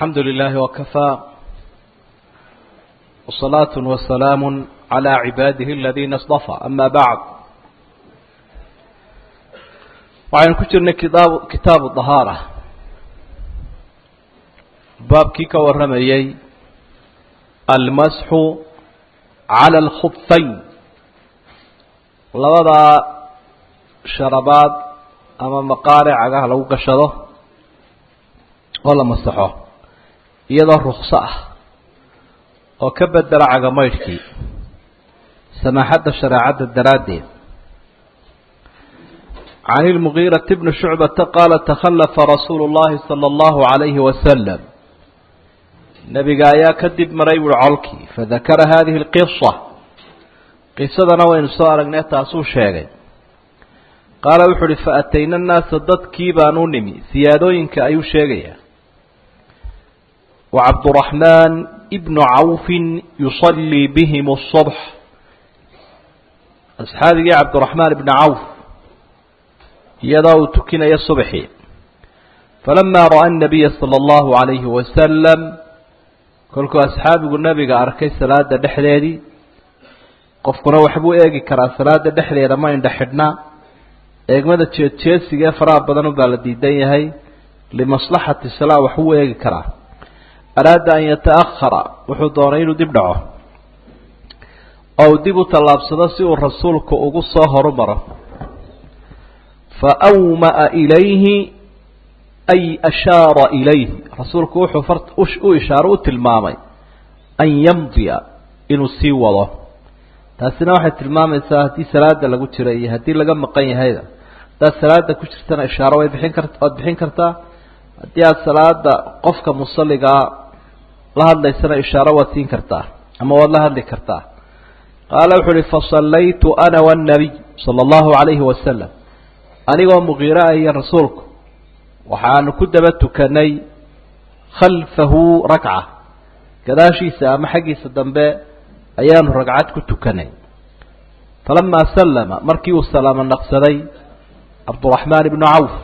الحمد لله وكفى وصلاة وسلام على عباده الذين اصطفى أما بعد waxaynu ku jirnay kitaab kitaabu dahaara baabkii ka warramayey almasxu cala alkhubfayn labadaa sharabaad ama maqaare cagaha lagu gashado oo la masaxo iyadoo rukso ah oo ka bedela cagamaydhkii samaaxadda shareecadda daraaddeed can ilmugiirati bni shucbata qaala takhallafa rasuulu llahi sala allahu calayhi wasalam nebiga ayaa kadib maray buui colkii fadakara hadihi alqisa qisadana waynu soo aragnay taasuu sheegay qaala wuxu uhi faatayna annaasa dadkii baan u nimi siyaadooyinka ayuu sheegayaa wacabduraxmaan ibnu cawfin yusallii bihim asubx asxaabigii cabdiraxmaan ibni cawf iyadoo uu tukinayo subxii falamaa ra'a annabiya sala allahu calayhi wasalam kolkuu asxaabigu nebiga arkay salaada dhexdeedii qofkuna waxbuu eegi karaa salaada dhexdeeda ma indha xidhnaa eegmada jeedjeesiga ee faraha badan ubaa la diidan yahay limaslaxati salaa waxbuu eegi karaa araada an yata'ahara wuxuu doonay inuu dib dhaco oo uu dib u tallaabsado si uu rasuulku ugu soo horumaro fa awma'a ilayhi ay ashaara ilayhi rasuulku wuxuu u ishaaro u tilmaamay an yamdiya inuu sii wado taasina waxay tilmaamaysaa haddii salaada lagu jiro iyo haddii laga maqan yahayda haddaad salaada ku jirtana ishaaro way bixin kar waad bixin kartaa haddii aada salaada qofka musalligaa la hadlaysana ishaaro waad siin kartaa ama waad la hadli kartaa qaala wuxuu uhi fasallaytu ana waannabiy sala allahu calayhi wasalam anigoo muqiira ah iyo rasuulku waxaanu ku daba tukanay khalfahu ragca gadaashiisa ama xaggiisa dambe ayaanu ragcad ku tukanay falamaa sallama markii uu salaamo naqsaday cabduraxmaan ibnu cawf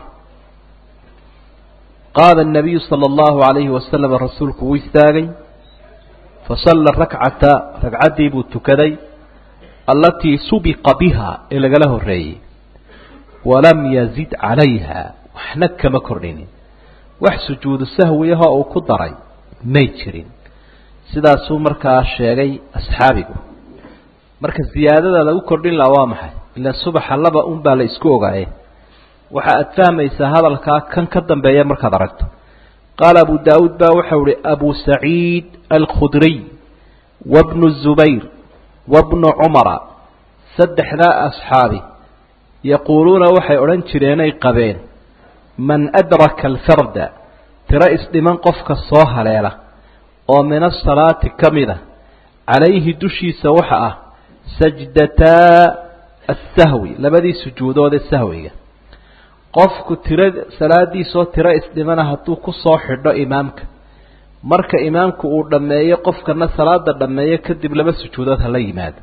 qaala الnabiyu salى اllahu عalayhi wasalam rasuulku wuu istaagay fasalla rakcata ragcaddii buu tukaday allatii subiqa biha ee lagala horeeyey walam yazid calayha waxna kama kordhinin wax sujuudu sahwiyahoo uu ku daray may jirin sidaasuu markaa sheegay asxaabigu marka ziyaadada lagu kordhin laha waa maxay ila subaxa laba un baa la isku ogaaye waxa aad fahmaysaa hadalkaa kan ka dambeeya markaad aragto qaala abu daawuud baa waxau ihi abu saciid alkhudriy wabnu zubayr wabnu cumara saddexdaa asxaabi yaquuluuna waxay odhan jireenay qabeen man adraka alfarda tiro isdhiman qofka soo haleela oo min asalaati ka mid a calayhi dushiisa waxa ah sajdataa assahwi labadii sujuudoodee sahwiga qofku tira salaadiisoo tiro isdhimana hadduu ku soo xidho imaamka marka imaamku uu dhammeeyo qofkana salaada dhammeeyo kadib laba sujuudood hala yimaado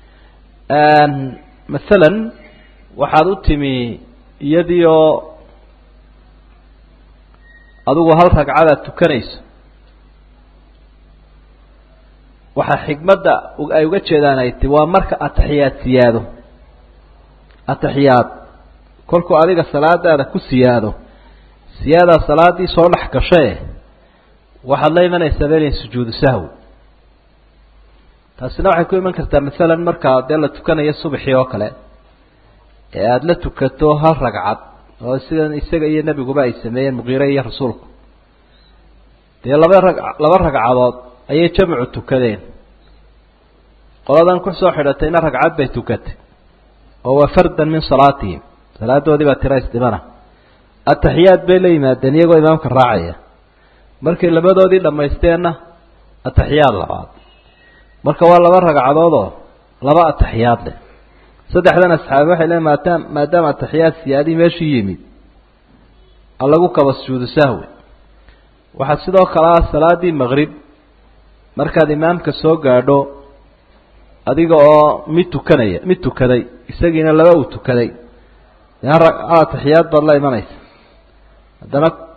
masalan waxaad u timi iyadii oo adigu hal ragcadaad tukanayso waxaa xikmadda ay uga jeedaan ay ti waa marka ataxiyaad siyaado ataxiyaad kolkuu adiga salaadaada ku siyaado siyaadaa salaadii soo dhex gashae waxaad la imanaysaa belen sujuudu sahwi taasina waxay ku iman kartaa masalan markaa dee la tukanayo subaxii oo kale ee aada la tukato hal ragcad oo sidan isaga iyo nebiguba ay sameeyeen muqiire iyo rasuulku dee laba rag laba ragcadood ayay jamcu tukadeen qoladan kusoo xidhatayna ragcad bay tukatay oo waa fardan min salaatihim salaadoodii baa tira isdhimana ataxiyaad bay la yimaadeen iyagoo imaamka raacaya markay labadoodii dhammaysteenna ataxiyaad labaad marka waa laba ragcadoodoo laba ataxiyaad leh saddexdan asxaabi waxay leeyn maadaam maadaama ataxiyaad siyaadii meeshii yimid alagu kaba sujuudu sahwi waxaa sidoo kale ah salaadii maqrib markaad imaamka soo gaadho adiga oo mid tukanaya mid tukaday isagiina laba uu tukaday ataxiyaad baad la imanaysa haddana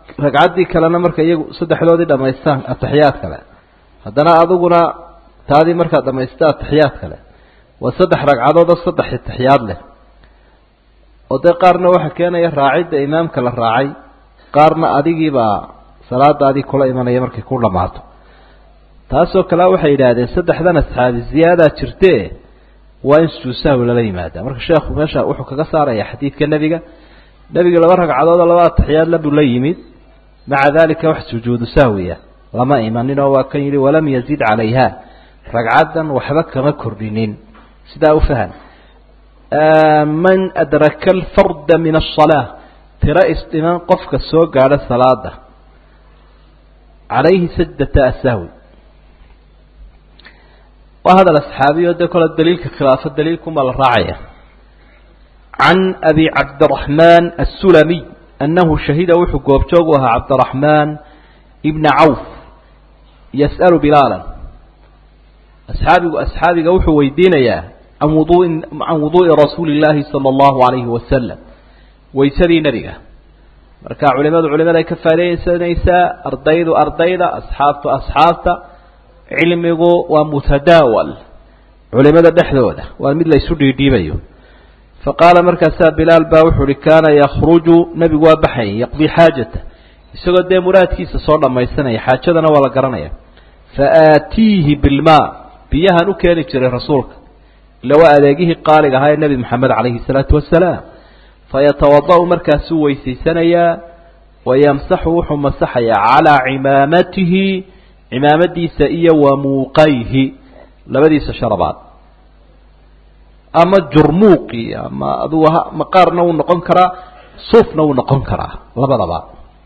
ragcaddii kalena marka iyagu saddexdoodii dhamaystaan ataxiyaad kale haddana adiguna taadii markaad dhamaysta ataxiyaad kale waa saddex ragcadood oo saddex ataxiyaad leh oo dee qaarna waxaa keenaya raacidda imaamka la raacay qaarna adigiibaa salaadaadii kula imanaya markay ku dhammaato taasoo kale waxay yidhaahdeen saddexdan asxaabi ziyaadaa jirtee waa in sujuud sahwi lala yimaada marka sheekhu meesha wuxuu kaga saaraya xadiidka nebiga nebiga laba ragcadood oo laba ataxiyaadla buu la yimid maca dalika wax sujuudu sahwiya lama imanin oo waa kan yidhi walam yazid calayha ragcaddan waxba kama kordhinin sidaa u fahan man adraka alfarda min asalaa tiro isdhiman qofka soo gaadha salaada calayhi sajdata asahwi waa hadal asxaabiyo dee kole daliilka khilaafo daliilkuma la raacaya can abi cabdiraxmaan assulamiy annahu shahida wuxuu goobjoog u ahaa cabdiraxmaan ibna cawf yas'alu bilaalan asxaabigu asxaabiga wuxuu weydiinayaa can wuduuin can wuduu'i rasuuli illaahi sala allahu calayhi wasalam waysadii nebiga marka culimadu culimaday ka faa'idaysanaysaa ardaydu ardayda asxaabtu asxaabta cilmigu waa mutadaawal culimada dhexdooda waa mid la isu dhiidhiibayo faqaala markaasaa bilaal baa wuxuu uhi kaana yakhruju nebigu waa baxayay yaqdii xaajata isagoo dee muraadkiisa soo dhammaysanaya xaajadana waa la garanaya fa aatiihi bilmaa biyahan u keeni jiray rasuulka ila waa adeegihii qaaliga ahaa ee nebi moxamed calayhi salaatu wasalaam fayatawada'u markaasuu weysaysanayaa wayamsaxu wuxuu masaxayaa calaa cimaamatihi cimaamadiisa iyo wa muuqayhi labadiisa sharabaad ama jurmuuqi ama adugu maqaarna wuu noqon karaa suufna wuu noqon karaa labadaba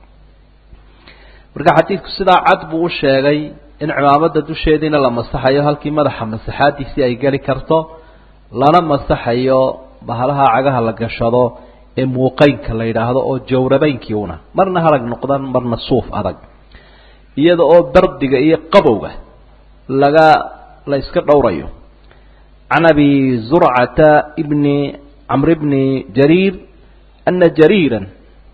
marka xadiidku sidaa cad buu u sheegay in cimaamada dusheediina la masaxayo halkii madaxa masaxaadiisii ay geli karto lana masaxayo bahalaha cagaha la gashado ee muuqeynka la yidhaahdo oo jawrabeynki una marna harag noqdan marna suuf adag iyada oo dardiga iyo qabowga laga la iska dhowrayo can abi zurcata bni camr bni jariir ana jariiran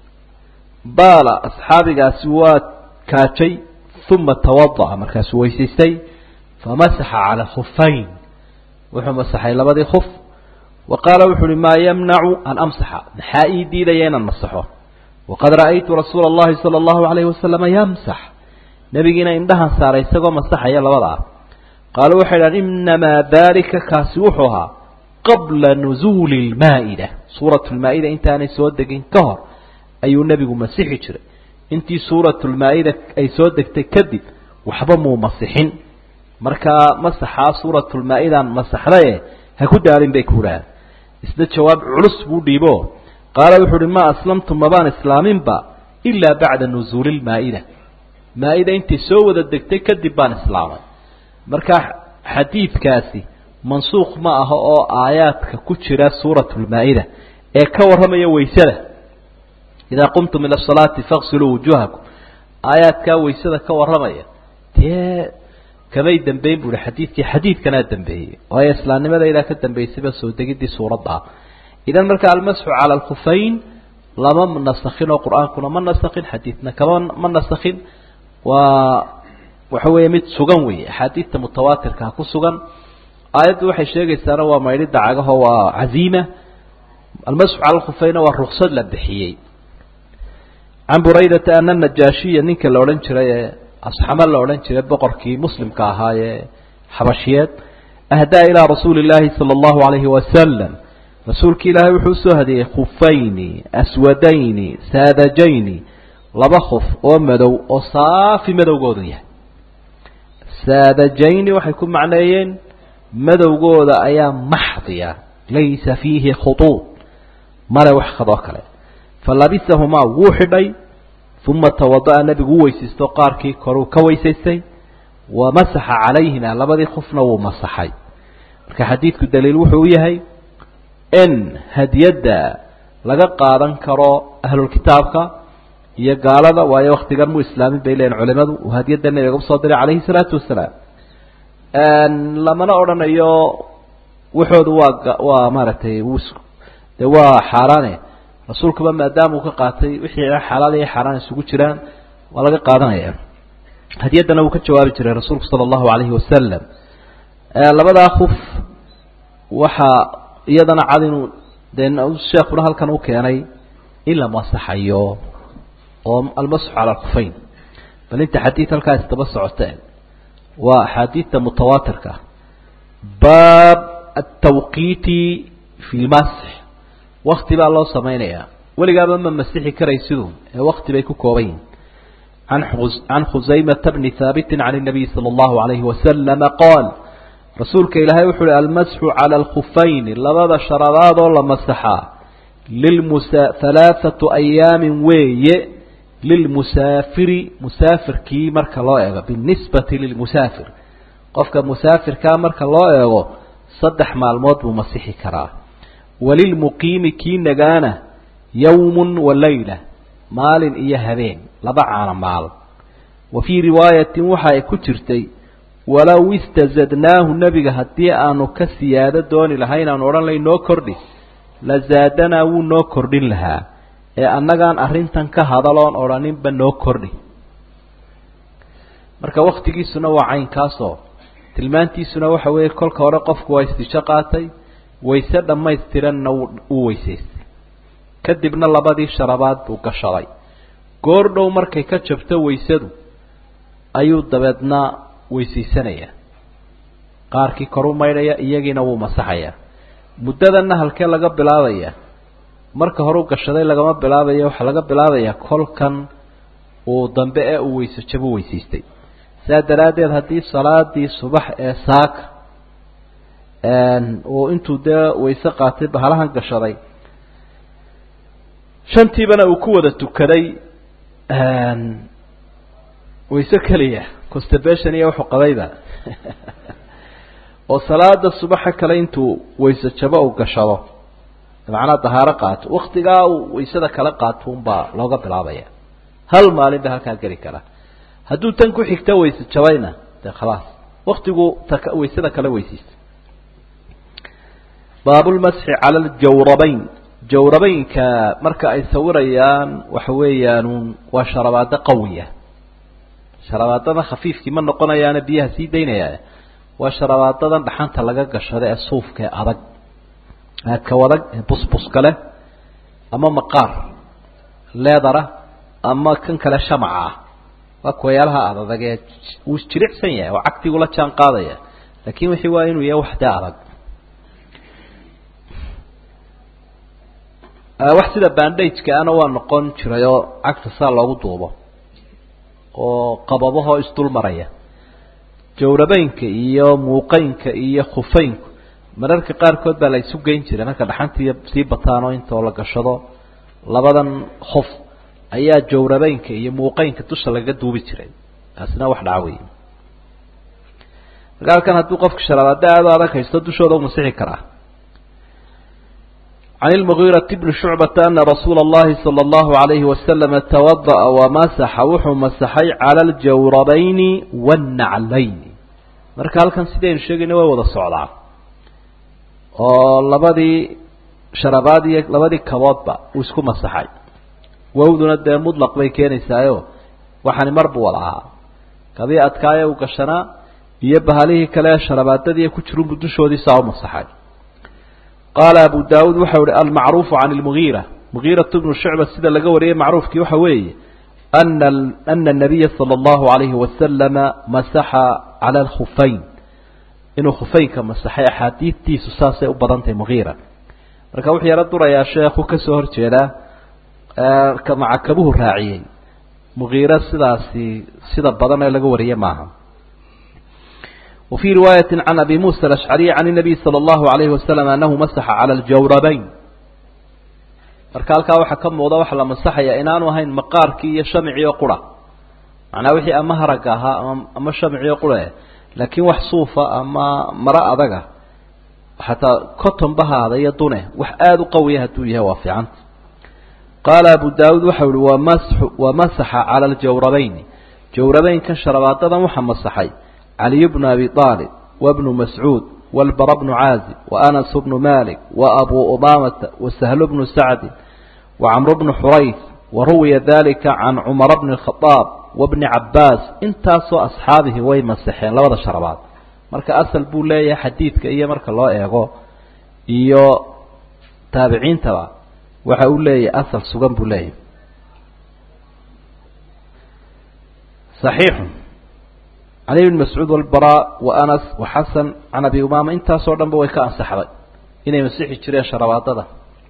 baala asxaabigaasi waa kaajay uma tawada'a markaasuu weysaystay famasaxa cala khufayn wuxuu masaxay labadii khuf wa qaala wuxu uhi maa yamnacu an amsaxa maxaa ii diidaya inaan masaxo waqad ra'aytu rasuula اllahi salى اllahu alayhi wasalama yamsax nebigiina indhahan saaray isagoo masaxaya labada ah qaaluu waxay dhahan inamaa dalika kaasi wuxuu ahaa qabla nuzuuli lmaa'ida suuratu lmaa'ida intaanay soo degin ka hor ayuu nebigu masixi jiray intii suuratu lmaa'ida ay soo degtay kadib waxba muu masixin markaa masaxaa suuratu lmaa-idaan masaxdaye ha ku daalin bay ku dhahaan isna jawaab culus buu dhiibo qaala wuxuu uhi maa aslamtu mabaan islaaminba ilaa bacda nuzuuli lmaa'ida maa-ida intay soo wada degtay kadib baan islaamay markaa xadiidkaasi mansuukh ma aha oo aayaadka ku jira suuratu lmaa-ida ee ka warramaya weysada idaa qumtum ila asalaati faqsiluu wujuuhakum aayaadkaa weysada ka warramaya dee kamay dambeyn bu uhi xadiidkii xadiidkanaa dambeeyey waayo islaamnimadaydaa ka dambeysayba soo degiddii suuradda ah idan marka almasxu cala alkhufayn lama nasakhin oo qur-aankuna ma nasakhin xadiidna kama ma nasakhin waa waxa weeye mid sugan weeye axaadiidta mutawaatirkaa ku sugan aayaddu waxay sheegaysaana waa maydhidda cagaho waa caziima almasxu cala alkhufayna waa ruksad la bixiyey can buraydata ana najaashiya ninka la odhan jiray ee asxamo la odhan jiray boqorkii muslimka ahaa ee xabashiyeed ahdaa ilaa rasuuli illaahi sala allahu alayhi wasalam rasuulki ilaahay wuxuu usoo hadiyey khufayni aswadayni saadajayni laba khuf oo madow oo saafi madowgoodu yahay saadajayni waxay ku macneeyeen madowgooda ayaa maxdiya laysa fiihi khutuud male wax khadoo kale falabisahumaa wuu xidhay uma tawada'a nebigu u weysaysto qaarkii koruu ka weysaystay wa masaxa calayhima labadii khufna wuu masaxay marka xadiidku daliil wuxuu u yahay in hadiyadda laga qaadan karo ahlulkitaabka iyo gaalada waayo waktigan mu islaamin bay leeyihin culimadu uu hadiyadda nabiga usoo diray calayhi salaatu wasalaam lamana odhanayo waxoodu waa waa maaragtay de waa xaaraane rasuulkuba maadaama uu ka qaatay wixii xalaal iyo xaaraan isugu jiraan waa laga qaadanaya hadiyaddana uu ka jawaabi jiray rasuulku sala allahu calayhi wasalam labadaa kuf waxaa iyadana cad inuu dee sheekuna halkan u keenay in la masaxayo oo almasxu cala alkufayn bal inta xadiid halkaas daba socota waa axaadiidta mutawaatirka baab atawqiiti fi lmasx wakti baa loo samaynayaa weligaaba ma masixi karaysidu ee wakti bay ku kooban yihin can khusaymata bni haabitin can الnabiy salى اllahu alayhi wasalama qaal rasuulka ilaahay wuxu uhi almasxu cala alkhufayni labada sharadaadoo la masaxaa lilmusa halaaثatu ayaamin weeye lilmusaafiri musaafirkii marka loo eego binisbati lilmusaafir qofka musaafirkaa marka loo eego saddex maalmood buu masixi karaa walilmuqiimi kii nagaana yowmun wa layla maalin iyo habeen laba caana maal wa fii riwaayatin waxa ay ku jirtay walow istazadnaahu nebiga haddii aanu ka siyaado dooni lahayn aanu odhan layn noo kordhi la zaadanaa wuu noo kordhin lahaa ee annagaan arrintan ka hadaloon odhaninba noo kordhi marka waktigiisuna waa caynkaasoo tilmaantiisuna waxa weeye kolka hore qofku waa istisho qaatay wayse dhammaystiranna wuu weysaystay kadibna labadii sharabaad buu gashaday goor dhow markay ka jabto waysadu ayuu dabeedna weysaysanaya qaarkii koru maydhaya iyagiina wuu masaxaya muddadanna halkee laga bilaabaya marka hore u gashaday lagama bilaabaya waxaa laga bilaabayaa kolkan uu dambe ee uu weyse jabo weysaystay saa daraaddeed haddii salaadii subax ee saaka uu intuu dee wayse qaatay bahalahan gashaday shantiibana uu ku wada tukaday wayse keliya constipation iyo wuxuu qabayba oo salaada subaxa kale intuu wayse jabo uu gashado macnaa dahaaro qaato waktigaa uu waysada kala qaato unbaa looga bilaabaya hal maalin ba halkaa geli kara hadduu tan ku xigta wayse jabayna dee khalaas waktigu ta waysada kala weysaysta baabulmasxi cala aljawrabayn jawrabaynka marka ay sawirayaan waxa weeyaan waa sharabaado qawiya sharabaadada khafiifkii ma noqonayaana biyaha sii daynaya waa sharabaadadan dhaxanta laga gashada ee suufka ee adag aadka wadag ee busbuska leh ama maqaar leedara ama kan kale shamaca ah waa kuwayaalaha adadag ee wuu jiricsan yahay oo cagtigula jaan qaadaya laakin wixii waa inuu yahay wax dee adag wax sida bandageka ana waa noqon jiray oo cagta saa loogu duubo oo qababahoo isdul maraya jawrabeynka iyo muuqeynka iyo khufeynku mararka qaarkood baa la isu geyn jiray marka dhaxantii sii bataanoo intoo la gashado labadan khof ayaa jawrabeynka iyo muuqeynka dusha lagaga duubi jiray taasina wax dhaca wey marka halkan hadduu qofka sharabaado aada o adag haysto dushooda u masixi karaa عن المغيرة بن شعبة أن رسول الله صلى الله عليه وسلم توضأ ومسح وxuu مسحay على الجawربين والنعلين marka halkan sidaynu sheegayna way wada socdaa oo labadii sharabaad iyo labadii kaboodba uu isku masaxay wawduna dee mطلq bay keenaysaayo waxani mar buu wada ahaa kabii adkaaye u gashanaa iyo bahalihii kale sharabaadadii ku jirunbu dushoodii saa u masaxay qaala abu daawuud waxau ihi almacruufu can lmugiira mugiirat bnu shucba sida laga wariyey macruufkii waxa weeye ana ana nabiya sala allahu alayhi wasalama masaxa cala alkhufayn inuu khufeynka masaxay axaadiidtiisu saasay u badan tahay mugiira marka wuxuu yaro durayaa sheekhu kasoo horjeedaa macakabuhu raaciyey mugiira sidaasi sida badan ee laga wariyey maaha وفي رواية عن أبي موسى الأشعري عن النبي صلى الله عليه وسلم أنه مسح على الجوربين marka halkaa waxaa ka muuqda waxa la masaxaya inaanu ahayn maqaarkii iyo shamciyo qura macnaa wixii ama haraga ahaa ama shamciyo qura laakiin wax suufa ama maro adaga xataa cotton bahaada iyo dune wax aada u qawiya hadduu yahay waa fiicanta qaala abu daawuud waxau ihi wamasxu wamasaxa cala aljawrabayn jawrabeynkan sharabaadadan waxaa masaxay علي بن أبي طالب وابن مسعود والبر بن عازب وأنس بن مالك وأبو أمامة وسهل بن سعد وcمر بن xrayث وruwiya ذalika عan cmر بن الخطاaب وبن cabاs intaasoo أصxaabihi way masexeen labada sharabaad marka asl buu leeyahay xadiidka iyo marka loo eego iyo taabiciintaba waxa uu leeyahay asl sugan buu leeyahay صaxiixu cali bn mascuud wlbaraa wa anas wa xasan can abi umaama intaasoo dhan ba way ka ansaxday inay masixi jireen sharabaadada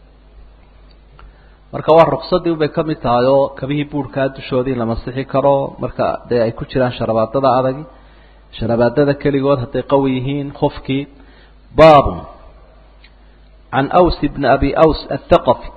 marka waa ruksadii ubay ka mid tahay oo kabihii buurhkaa dushoodii la masixi karo marka dee ay ku jiraan sharabaadada adagi sharabaadada keligood hadday qawi yihiin kofkii baabun can aws bni abi aws athaqafi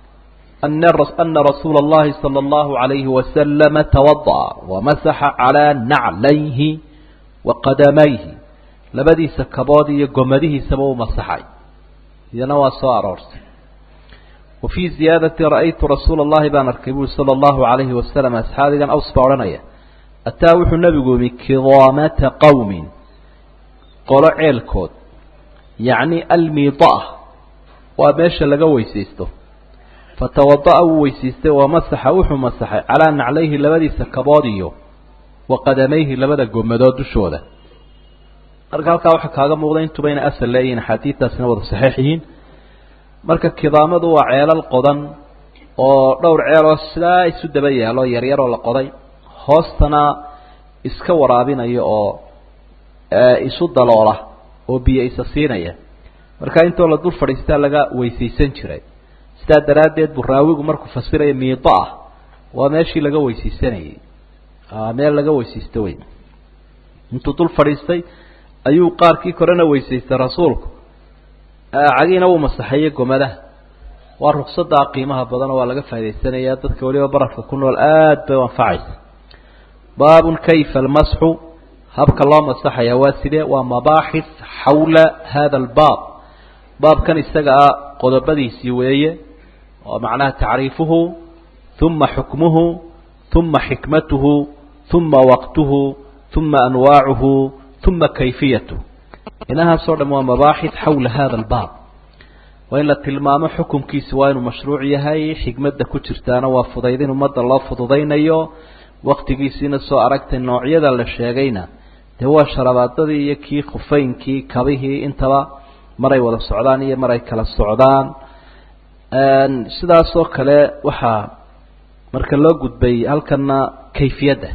ana rasuula اllahi salى اllahu عalayhi wasalama tawadaأa wamasaxa calىa naclayhi wa qadamayhi labadiisa kabood iyo gomadihiisaba u masaxay iyana waa soo aroortay wa fii ziyaadati ra'aytu rasuula اllahi baan arkay buri salى اllahu عalayhi wasalam asxaabigan aws baa odhanaya ataa wuxuu nebigu yimi kidaamata qowmin qolo ceelkood yacni almiida'a waa meesha laga weysaysto fatawada'a wuu weysiistay wa masaxa wuxuu masaxay calaa naclayhi labadiisa kabood iyo wa qadamayhi labada gomadood dushooda marka halkaa waxaa kaaga muuqda intuba inay asal leeyihiin axaadiidtaasina wada saxiix yihiin marka kidaamadu waa ceelal qodan oo dhowr ceeloo sidaa isu daba yaalo yaryaroo la qoday hoostana iska waraabinaya oo isu daloola oo biyo isa siinaya marka intoo la dul fadhiistaa laga weysaysan jiray sidaa daraaddeed buu raawigu markuu fasiraya miido ah waa meeshii laga weysaysanayey meel laga weysaysto wey intuu dul fadhiistay ayuu qaarkii korena weysaystay rasuulku cagiina wuu masaxeeyey gomadaha waa rugsadaa qiimaha badanoo waa laga faa'idaysanaya dadka weliba barafka ku nool aad bay u anfacaysa baabun kayfa almasxu habka loo masaxaya waa sidee waa mabaaxith xawla hada albaab baabkan isaga ah qodobadiisii weeye oo macnaha tacriifuhu uma xukmuhu uma xikmatuhu uma waqtuhu uma anwaacuhu uma kayfiyatuh inahaasoo dham waa mabaaxith xawla hada albaab waa in la tilmaamo xukunkiisi waa inuu mashruuc yahay xikmadda ku jirtaana waa fudaydin ummadda loo fududaynayo waktigiisiina soo aragtay noocyada la sheegayna dee waa sharabaadadii iyo kii khufeynkii kabihii intaba maray wada socdaan iyo maray kala socdaan sidaasoo kale waxaa marka loo gudbay halkana kayfiyadda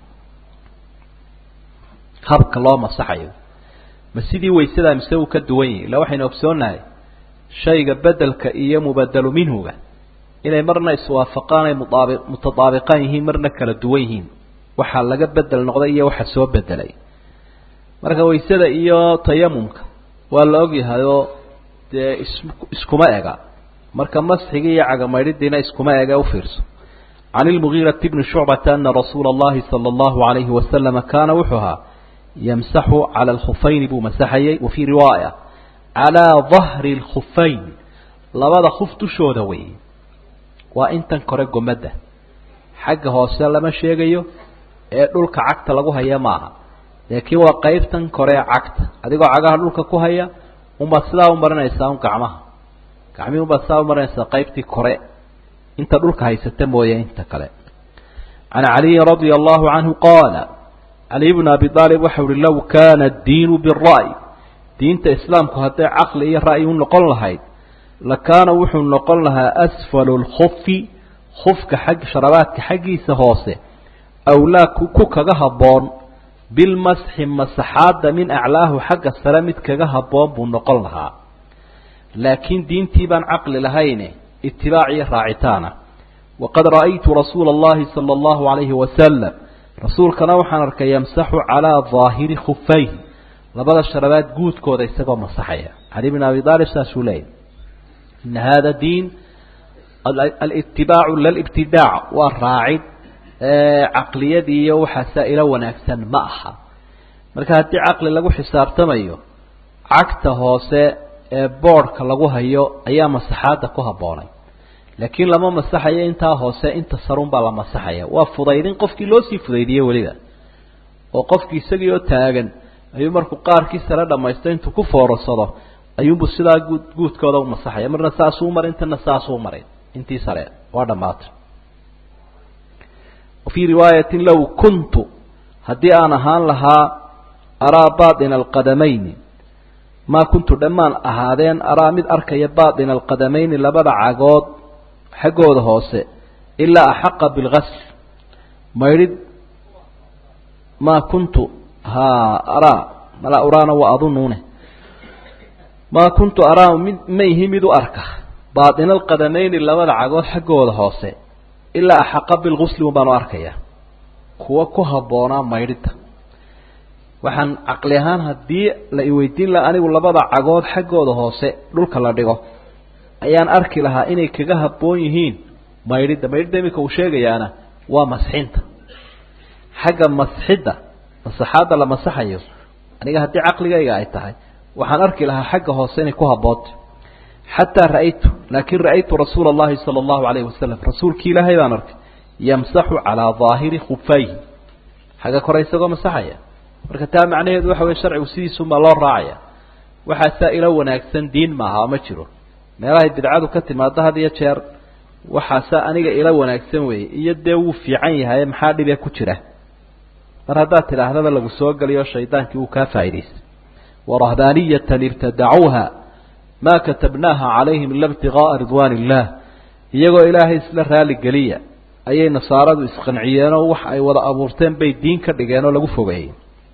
habka loo masaxayo ma sidii waysadaa mise uu ka duwan yahi illa waxaynu ogsoonnahay shayga bedelka iyo mubadelu minhuga inay marna iswaafaqaan ay muaabi mutadaabiqaan yihiin marna kala duwan yihiin waxaa laga bedel noqday iyo waxa soo bedelay marka waysada iyo tayamumka waa la ogyahay oo dee is iskuma ega marka masxigii iyo cagamaydhidiina iskuma ega ufiirso can ilmugiirati bni shucbata ana rasuula allahi sala allahu alayhi wasalama kaana wuxuu ahaa yamsaxu cala alkhufayni buu masaxayey wa fii riwaaya calaa dahri alkhufayn labada khuf dushooda wey waa intan kore gomadda xagga hoose lama sheegayo ee dhulka cagta lagu haya maaha laakiin waa qaybtan kore ee cagta adigoo cagaha dhulka ku haya unbaad sidaa u marinaysaa un gacmaha gacmihii unbaad sidaa u marinaysaa qaybtii kore inta dhulka haysata mooye inta kale can caliyin radia allahu canhu qaala caliy bn abi aalib waxau uhi low kaana addiinu bira'y diinta islaamku hadday caqli iyo ra'yi u noqon lahayd lakaana wuxuu noqon lahaa asfalu lkufi kufka xag sharabaadka xaggiisa hoose awlaa ku kaga habboon bilmasxi masaxaadda min aclaahu xagga sare mid kaga habboon buu noqon lahaa laakiin diintii baan caqli lahayne itibaac iyo raacitaana waqad ra'aytu rasuula allahi sala allahu alayhi wasalam rasuulkana waxaan arkay yamsaxu calaa daahiri khufayhi labada sharabaad guudkooda isagoo masaxaya cali bn abi aalib saasuu leeyahy ina hada diin alitibaacu lalibtidaac waa raacid caqliyadii iyo waxaasaa ila wanaagsan ma aha marka haddii caqli lagu xisaabtamayo cagta hoose ee boodhka lagu hayo ayaa masaxaadda ku habboonay laakiin lama masaxayo intaa hoose inta sarun baa la masaxaya waa fudaydin qofkii loo sii fudaydiyey weliba oo qofkii isagii oo taagan ayuu markuu qaarkii sare dhamaysto intuu ku foorasado ayuunbu sidaa guud guudkooda u masaxaya marna saasuu marin intana saasuu marin intii sare waa dhammaatay wafii riwaayatin low kuntu haddii aan ahaan lahaa araa baaطina alqadamayni maa kuntu dhammaan ahaadeen araa mid arkaya baaطina alqadamayni labada cagood xaggooda hoose ilaa axaqa bilgasl maydhid maa kuntu ha araa mala uraana waa adunuune maa kuntu araa mid ma ihi mid u arka baaطina alqadamayni labada cagood xaggooda hoose ilaa axaqa bilgusli un baan u arkaya kuwa ku habboonaa maydhidda waxaan caqli ahaan haddii la iweydiin laha anigu labada cagood xaggooda hoose dhulka la dhigo ayaan arki lahaa inay kaga habboon yihiin maydhidda maydhidda iminka uu sheegayaana waa masxinta xagga masxidda masaxaadda la masaxayo aniga haddii caqligayga ay tahay waxaan arki lahaa xagga hoose inay ku habboonta xataa ra'aytu laakin ra'aytu rasuula allahi sala allahu alayhi wasalam rasuulkii ilaahay baan arkay yamsaxu calaa daahiri khufayhi xagga kore isagoo masaxaya marka taa macnaheedu waxa weye sharcigu sidiisuunbaa loo raacaya waxaasaa ilo wanaagsan diin maaha ma jiro meelahay bidcadu ka timaado had iyo jeer waxaasaa aniga ilo wanaagsan weeye iyo dee wuu fiican yahay maxaa dhibe ku jira mar haddaad tidhaahdaba lagu soo geliyo shaydaankii wuu kaa faa'idaystay warahbaaniyatan ibtadacuuha ma katabnaaha calayhim ila ibtigaaa ridwaan illah iyagoo ilaahay isla raali geliya ayay nasaaradu isqanciyeenoo wax ay wada abuurteen bay diin ka dhigeen oo lagu fogeeyey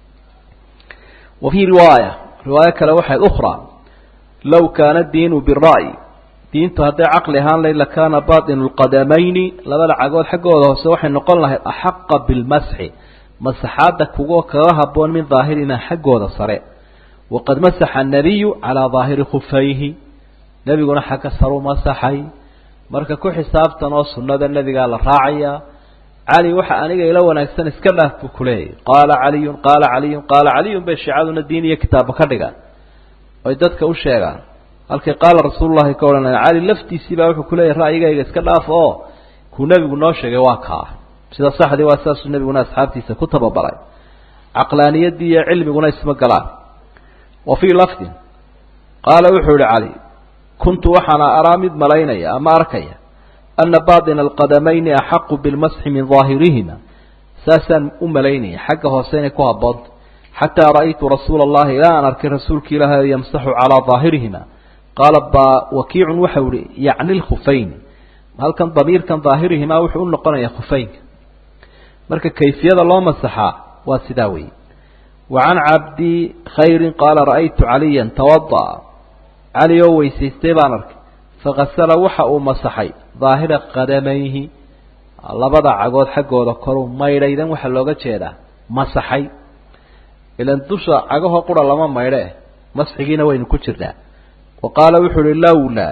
wa fii riwaaya riwaayo kale waxayd ukhraa low kaana diinu bira'yi diintu hadday caqli ahaan layd lakaana baatinu lqadamayni labada cagood xaggooda hoose waxay noqon lahayd axaqa bilmasxi masaxaadda kugo kaga habboon min daahirina xaggooda sare waqad masaxa annabiyu calaa daahiri khufayhi nebiguna xagga saruu masaxay marka ku xisaabtan oo sunnada nebigaa la raacayaa cali waxa aniga ila wanaagsan iska dhaaf buu kuleeyahy qaala caliyun qaala caliyun qaala caliyun bay shiicaduna diin iyo kitaabba ka dhigaan oy dadka u sheegaan halkii qaala rasuululahi ka odhanaya cali laftiisii baa wuxuu kuleeyahy ra'yigayga iska dhaaf oo kuu nebigu noo sheegay waa kaa sida saxdii waa saasuu nebiguna asxaabtiisa ku tababaray caqlaaniyaddii iyo cilmiguna isma galaan wa fii lafdin qaala wuxuu yihi cali kuntu waxaana araa mid malaynaya ama arkaya ana baaطina alqadamayni axaqu bilmasxi min daahirihima saasaan u malaynaya xagga hoose inay ku habboonta xataa ra'aytu rasuula allahi ilaa aan arkay rasuulki ilaahay yamsaxu calaa daahirihima qaala ba wakiicun waxau ihi yacni lkhufayni halkan damiirkan daahirihimaa wuxuu u noqonayaa khufeynka marka kayfiyada loo masaxaa waa sidaa weeye wa can cabdi khayrin qaala ra'aytu caliyan tawada'a cali oo weysaystay baan arkay fakasala waxa uu masaxay daahira qadamayhi labada cagood xaggooda koruu maydhaydan waxaa looga jeedaa masaxay ilan dusha cagahoo qura lama maydhe masxigiina waynu ku jirnaa wa qaala wuxuu uhi lowlaa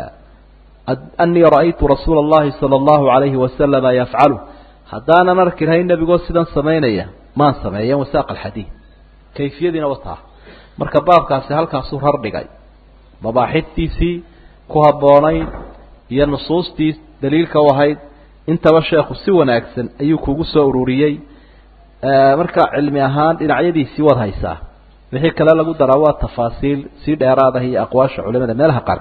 anii ra'aytu rasuula allahi sala allahu alayhi wasalama yafcalu haddaanan arki lahayn nebigoo sidan samaynaya maan sameeyen wasaaq alxadiid kayfiyadiina wataa marka baabkaasi halkaasuu rar dhigay mabaaxidtiisii ku habboonayd iyo nusuustii daliilka u ahayd intaba sheekhu si wanaagsan ayuu kugu soo ururiyey marka cilmi ahaan dhinacyadiisii waad haysaa wixii kale lagu daraa waa tafaasiil sii dheeraadaha iyo aqwaasha culimada meelaha qaar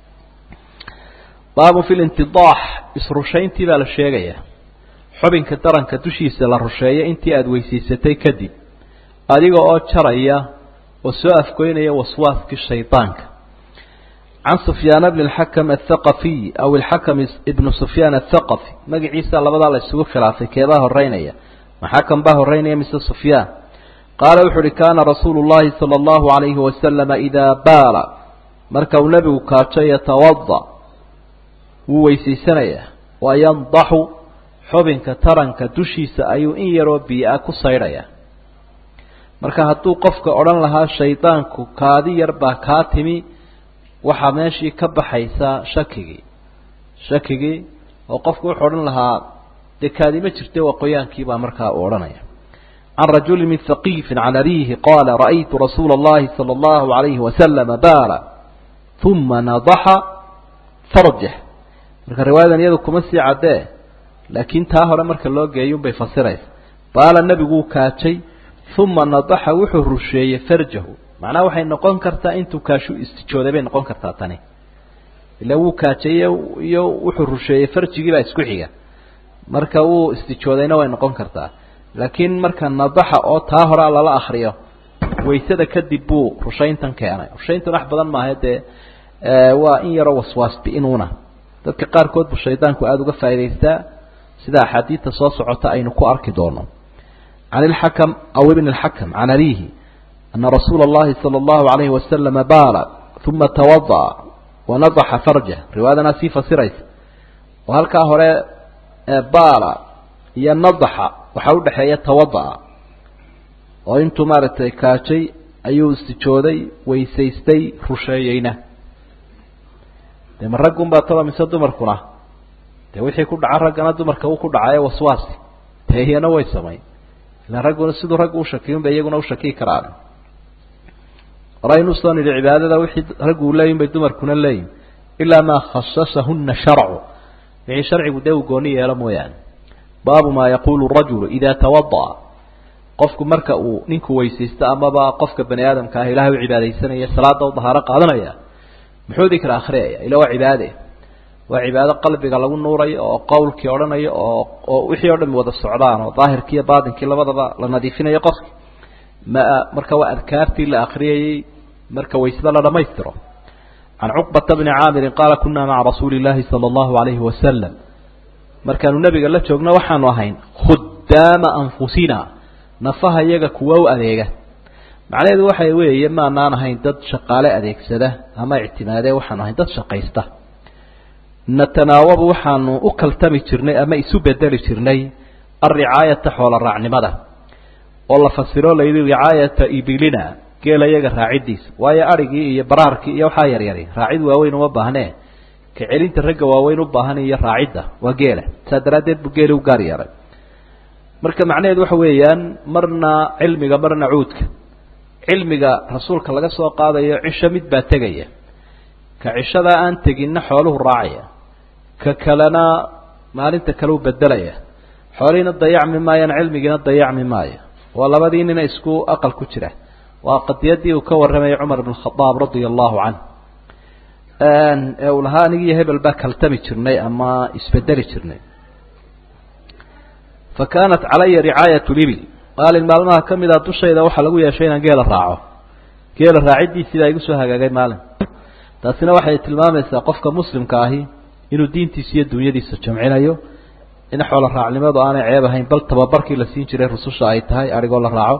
baabun fi lintidaax isrushayntii baa la sheegaya xubinka daranka dushiisa la rusheeyo intii aada weysiisatay kadib adiga oo jaraya oo soo afgoynaya waswaaskii shaydaanka can sufyaana bni alxakam athaqafiy aw alxakam ibnu sufyaan athaqafi magaciisa labadaa la isugu khilaafay keebaa horeynaya maxakam baa horeynaya mise sufyaan qaala wuxu uhi kaana rasuulu llahi sala allahu alayhi wasalama idaa baala marka uu nebigu kaajo yatawada wuu weysaysanayaa wayandaxu xubinka taranka dushiisa ayuu in yaroo biia ku saydhaya marka hadduu qofka odhan lahaa shaydaanku kaadi yar baa kaa timi waxaa meeshii ka baxaysaa shakigii shakigii oo qofku wuxuu odhan lahaa dee kaadi ma jirte waa qoyaankiibaa markaa uu odhanaya can rajuli min haqiifin can abiihi qaala ra'aytu rasuula اllahi salى اllahu alayhi wasalama baala uma nadaxa farjax marka riwaayadan iyadu kuma sii caddee laakiin taa hore marka loo geeyun bay fasiraysa baala nebiguu kaajay uma nadaxa wuxuu rusheeyey farjahu macnaha waxay noqon kartaa intuu kaashu istijooday bay noqon kartaa tani ila wuu kaajayey iyo wuxuu rusheeyey farjigii baa isku xiga marka wuu istijoodayna way noqon kartaa laakiin marka nadaxa oo taa horea lala akriyo waysada kadib buu rushayntan keenay rushayntan wax badan maaha dee waa in yaroo waswaasbi inuuna dadka qaarkood buu shaydaanku aada uga faa'idaystaa sida axaadiidta soo socota aynu ku arki doono can ilxakam aw ibn اlxakam can abihi ana rasuula اllahi salى اllahu alayhi wasalama baala uma tawada'a wanadaxa farjah riwaayadanaa sii fasiraysa oo halkaa hore baala iyo nadaxa waxaa udhexeeya tawada'a oo intuu maaragtay kaajay ayuu istijooday weysaystay rusheeyeyna dee ma raggunbaa taba mise dumarkuna dee wixii ku dhaca raggana dumarka uu ku dhacayo waswaasi dee iyana way samayn ilaan ragguna siduu raggu ushakiyun bay iyaguna ushakiyi karaan horaynu soo nidhi cibaadada wixii raggu leeyin bay dumarkuna leeyihin ilaa maa khasasahuna sharcu wixii sharcigu dee uu gooni yeelo mooyaane baabu maa yaqulu rajulu idaa tawada'a qofku marka uu ninku weysaysto amaba qofka bani aadamka ah ilahay u cibaadaysanaya salaada u dahaaro qaadanaya muxuu dikra akhriyaya ila waa cibaade waa cibaado qalbiga lagu nuurayo oo qowlkii odhanayo oo oo wixii o dham wada socdaan oo daahirkii iyo baatinkii labadaba la nadiifinayo qofki ma marka waa adkaartii la akriyayey marka waysada la dhamaystiro can cuqbata bni caamirin qaala kunaa maca rasuuli llahi sala allahu alayhi wasalam markaanu nebiga la joogno waxaanu ahayn khudaama anfusina nafaha iyaga kuwa u adeega macnaheedu waxa weeye maanaan ahayn dad shaqaale adeegsada ama ictimaadee waxaanu ahayn dad shaqaysta natanaawabu waxaanu u kaltami jirnay ama isu bedeli jirnay alricaayata xoola raacnimada oo la fasiro layidhi ricaayata ibilina geela iyaga raaciddiisa waayo adhigii iyo baraarkii iyo waxaa yaryari raacid waaweyn uma baahnee ka celinta ragga waaweyn u baahan iyo raacidda waa geela saa daraaddeed buu geeli u gaar yeelay marka macnaheedu waxa weeyaan marna cilmiga marna cuudka cilmiga rasuulka laga soo qaadayo cisho mid baa tegaya ka cishadaa aan teginna xooluhu raacaya ka kalena maalinta kale u bedelaya xoolihiina dayacmi maayaan cilmigiina dayacmi maayo waa labadii nina isku aqal ku jira waa qadiyadii uu ka warramayay cumar bn khadaab radia allahu canh ee uu lahaa anigiiyo hebel baa kaltami jirnay ama isbedeli jirnay fa kaanat calaya ricaayat libil maalin maalmaha ka mid a dushayda waxaa lagu yeeshay inaan geela raaco geela raaciddiisiibaa igu soo hagaagay maalin taasina waxay tilmaamaysaa qofka muslimka ahi inuu diintiisa iyo dunyadiisa jamcinayo in xoolo raacnimadu aanay ceeb ahayn bal tababarkii la siin jiray rususha ay tahay arigoo la raaco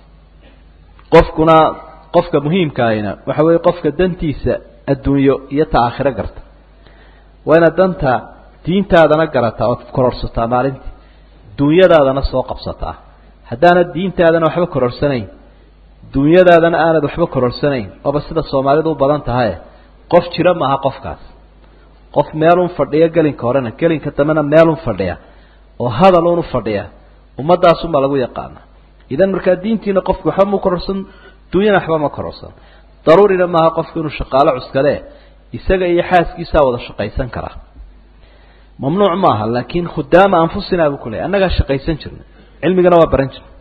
qofkuna qofka muhiimkaahina waxa weeye qofka dantiisa adduunyo iyo ta aakhiro garta waa inaad danta diintaadana garataa ood kororsataa maalintii duunyadaadana soo qabsataa haddaanad diintaadana waxba kororsanayn duunyadaadana aanad waxba kororsanayn ooba sida soomaalidu u badan tahaye qof jira maaha qofkaas qof meelun fadhiya gelinka horena gelinka dambena meelun fadhiya oo hadal un u fadhiya ummadaasunbaa lagu yaqaana idan markaa diintiina qofku waxba ma kororsan duunyana waxba ma kororsan daruurina maaha qofku inuu shaqaalo cuskale isaga iyo xaaskiisaa wada shaqaysan karaa mamnuuc maaha laakin khudaama anfusinaa buu kuleeyay annagaa shaqaysan jirnay cilmigana waa baran jirnay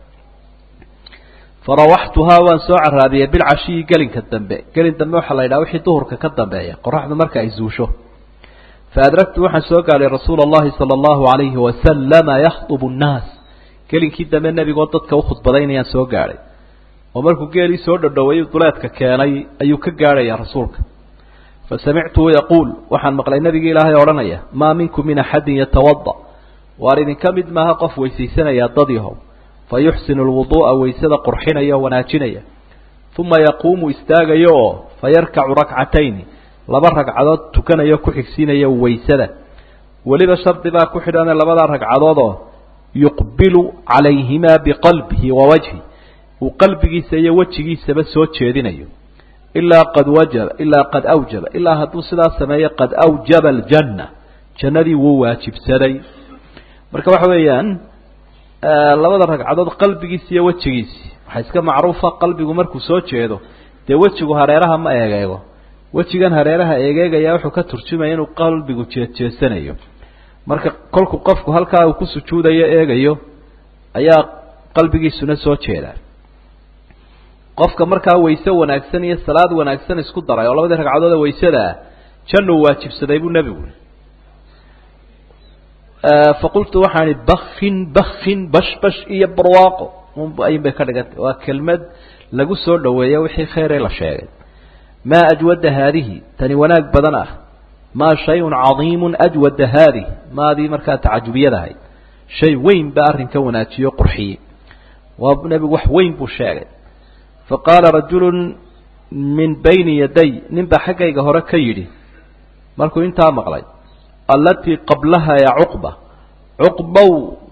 farawaxtuhaa waan soo caraabiyey bilcashiyi gelinka dambe gelin dambe waxaa la yidhaha wixii duhurka ka dambeeya qoraxdu marka ay zuusho faadragtu waxaan soo gaadhay rasuula allahi sala allahu alayhi wasalama yakhdubu nnaas gelinkii dambe nebigoo dadka ukhudbadaynayaan soo gaadhay oo markuu geelii soo dhodhoway duleedka keenay ayuu ka gaadhaya rasuulka fa samictuhu yaquul waxaan maqlay nebigii ilaahay odhanaya maa minkum min axadin yatawada waar idinka mid maaha qof weysaysanaya dad yahow fa yuxsinu lwuduu'a weysada qurxinaya oo wanaajinaya uma yaquumu istaagayo oo fa yarkacu rakcatayni laba ragcadood tukanayo ku xigsiinaya weysada weliba shardi baa ku xidhane labadaa ragcadood oo yuqbilu calayhimaa biqalbihi wa wajhi uu qalbigiisa iyo wejigiisaba soo jeedinayo ilaa qad wajaba ilaa qad awjaba ilaa hadduu sidaas sameeyo qad awjaba aljanna jannadii wuu waajibsaday marka waxa weeyaan labada ragcadood qalbigiisi iyo wejigiisi waxaa iska macruufa qalbigu markuu soo jeedo dee wejigu hareeraha ma eegeego wejigan hareeraha eegeegaya wuxuu ka turjumaya inuu qalbigu jeedjeesanayo marka kolku qofku halkaa uu ku sujuudayo eegayo ayaa qalbigiisuna soo jeedaa qofka markaa wayse wanaagsan iyo salaad wanaagsan isku daray oo labadii ragcadood ee waysada ah jannuu waajibsaday buu nebigu faqultu waxaan ihi bakin bakin bashbash iyo barwaaqo ayun bay ka dhigantay waa kelmad lagu soo dhoweeyo wixii kheyree la sheegay maa ajwada haadihi tani wanaag badan ah maa shayun cadiimun ajwada haadih maadii markaa tacajubiyadahay shay weyn baa arrinka wanaajiyo qurxiyey waa nebigu wax weyn buu sheegay faqaala rajulu min bayni yaday nin baa xaggayga hore ka yidhi markuu intaa maqlay allatii qablaha ya cuqba cuqbow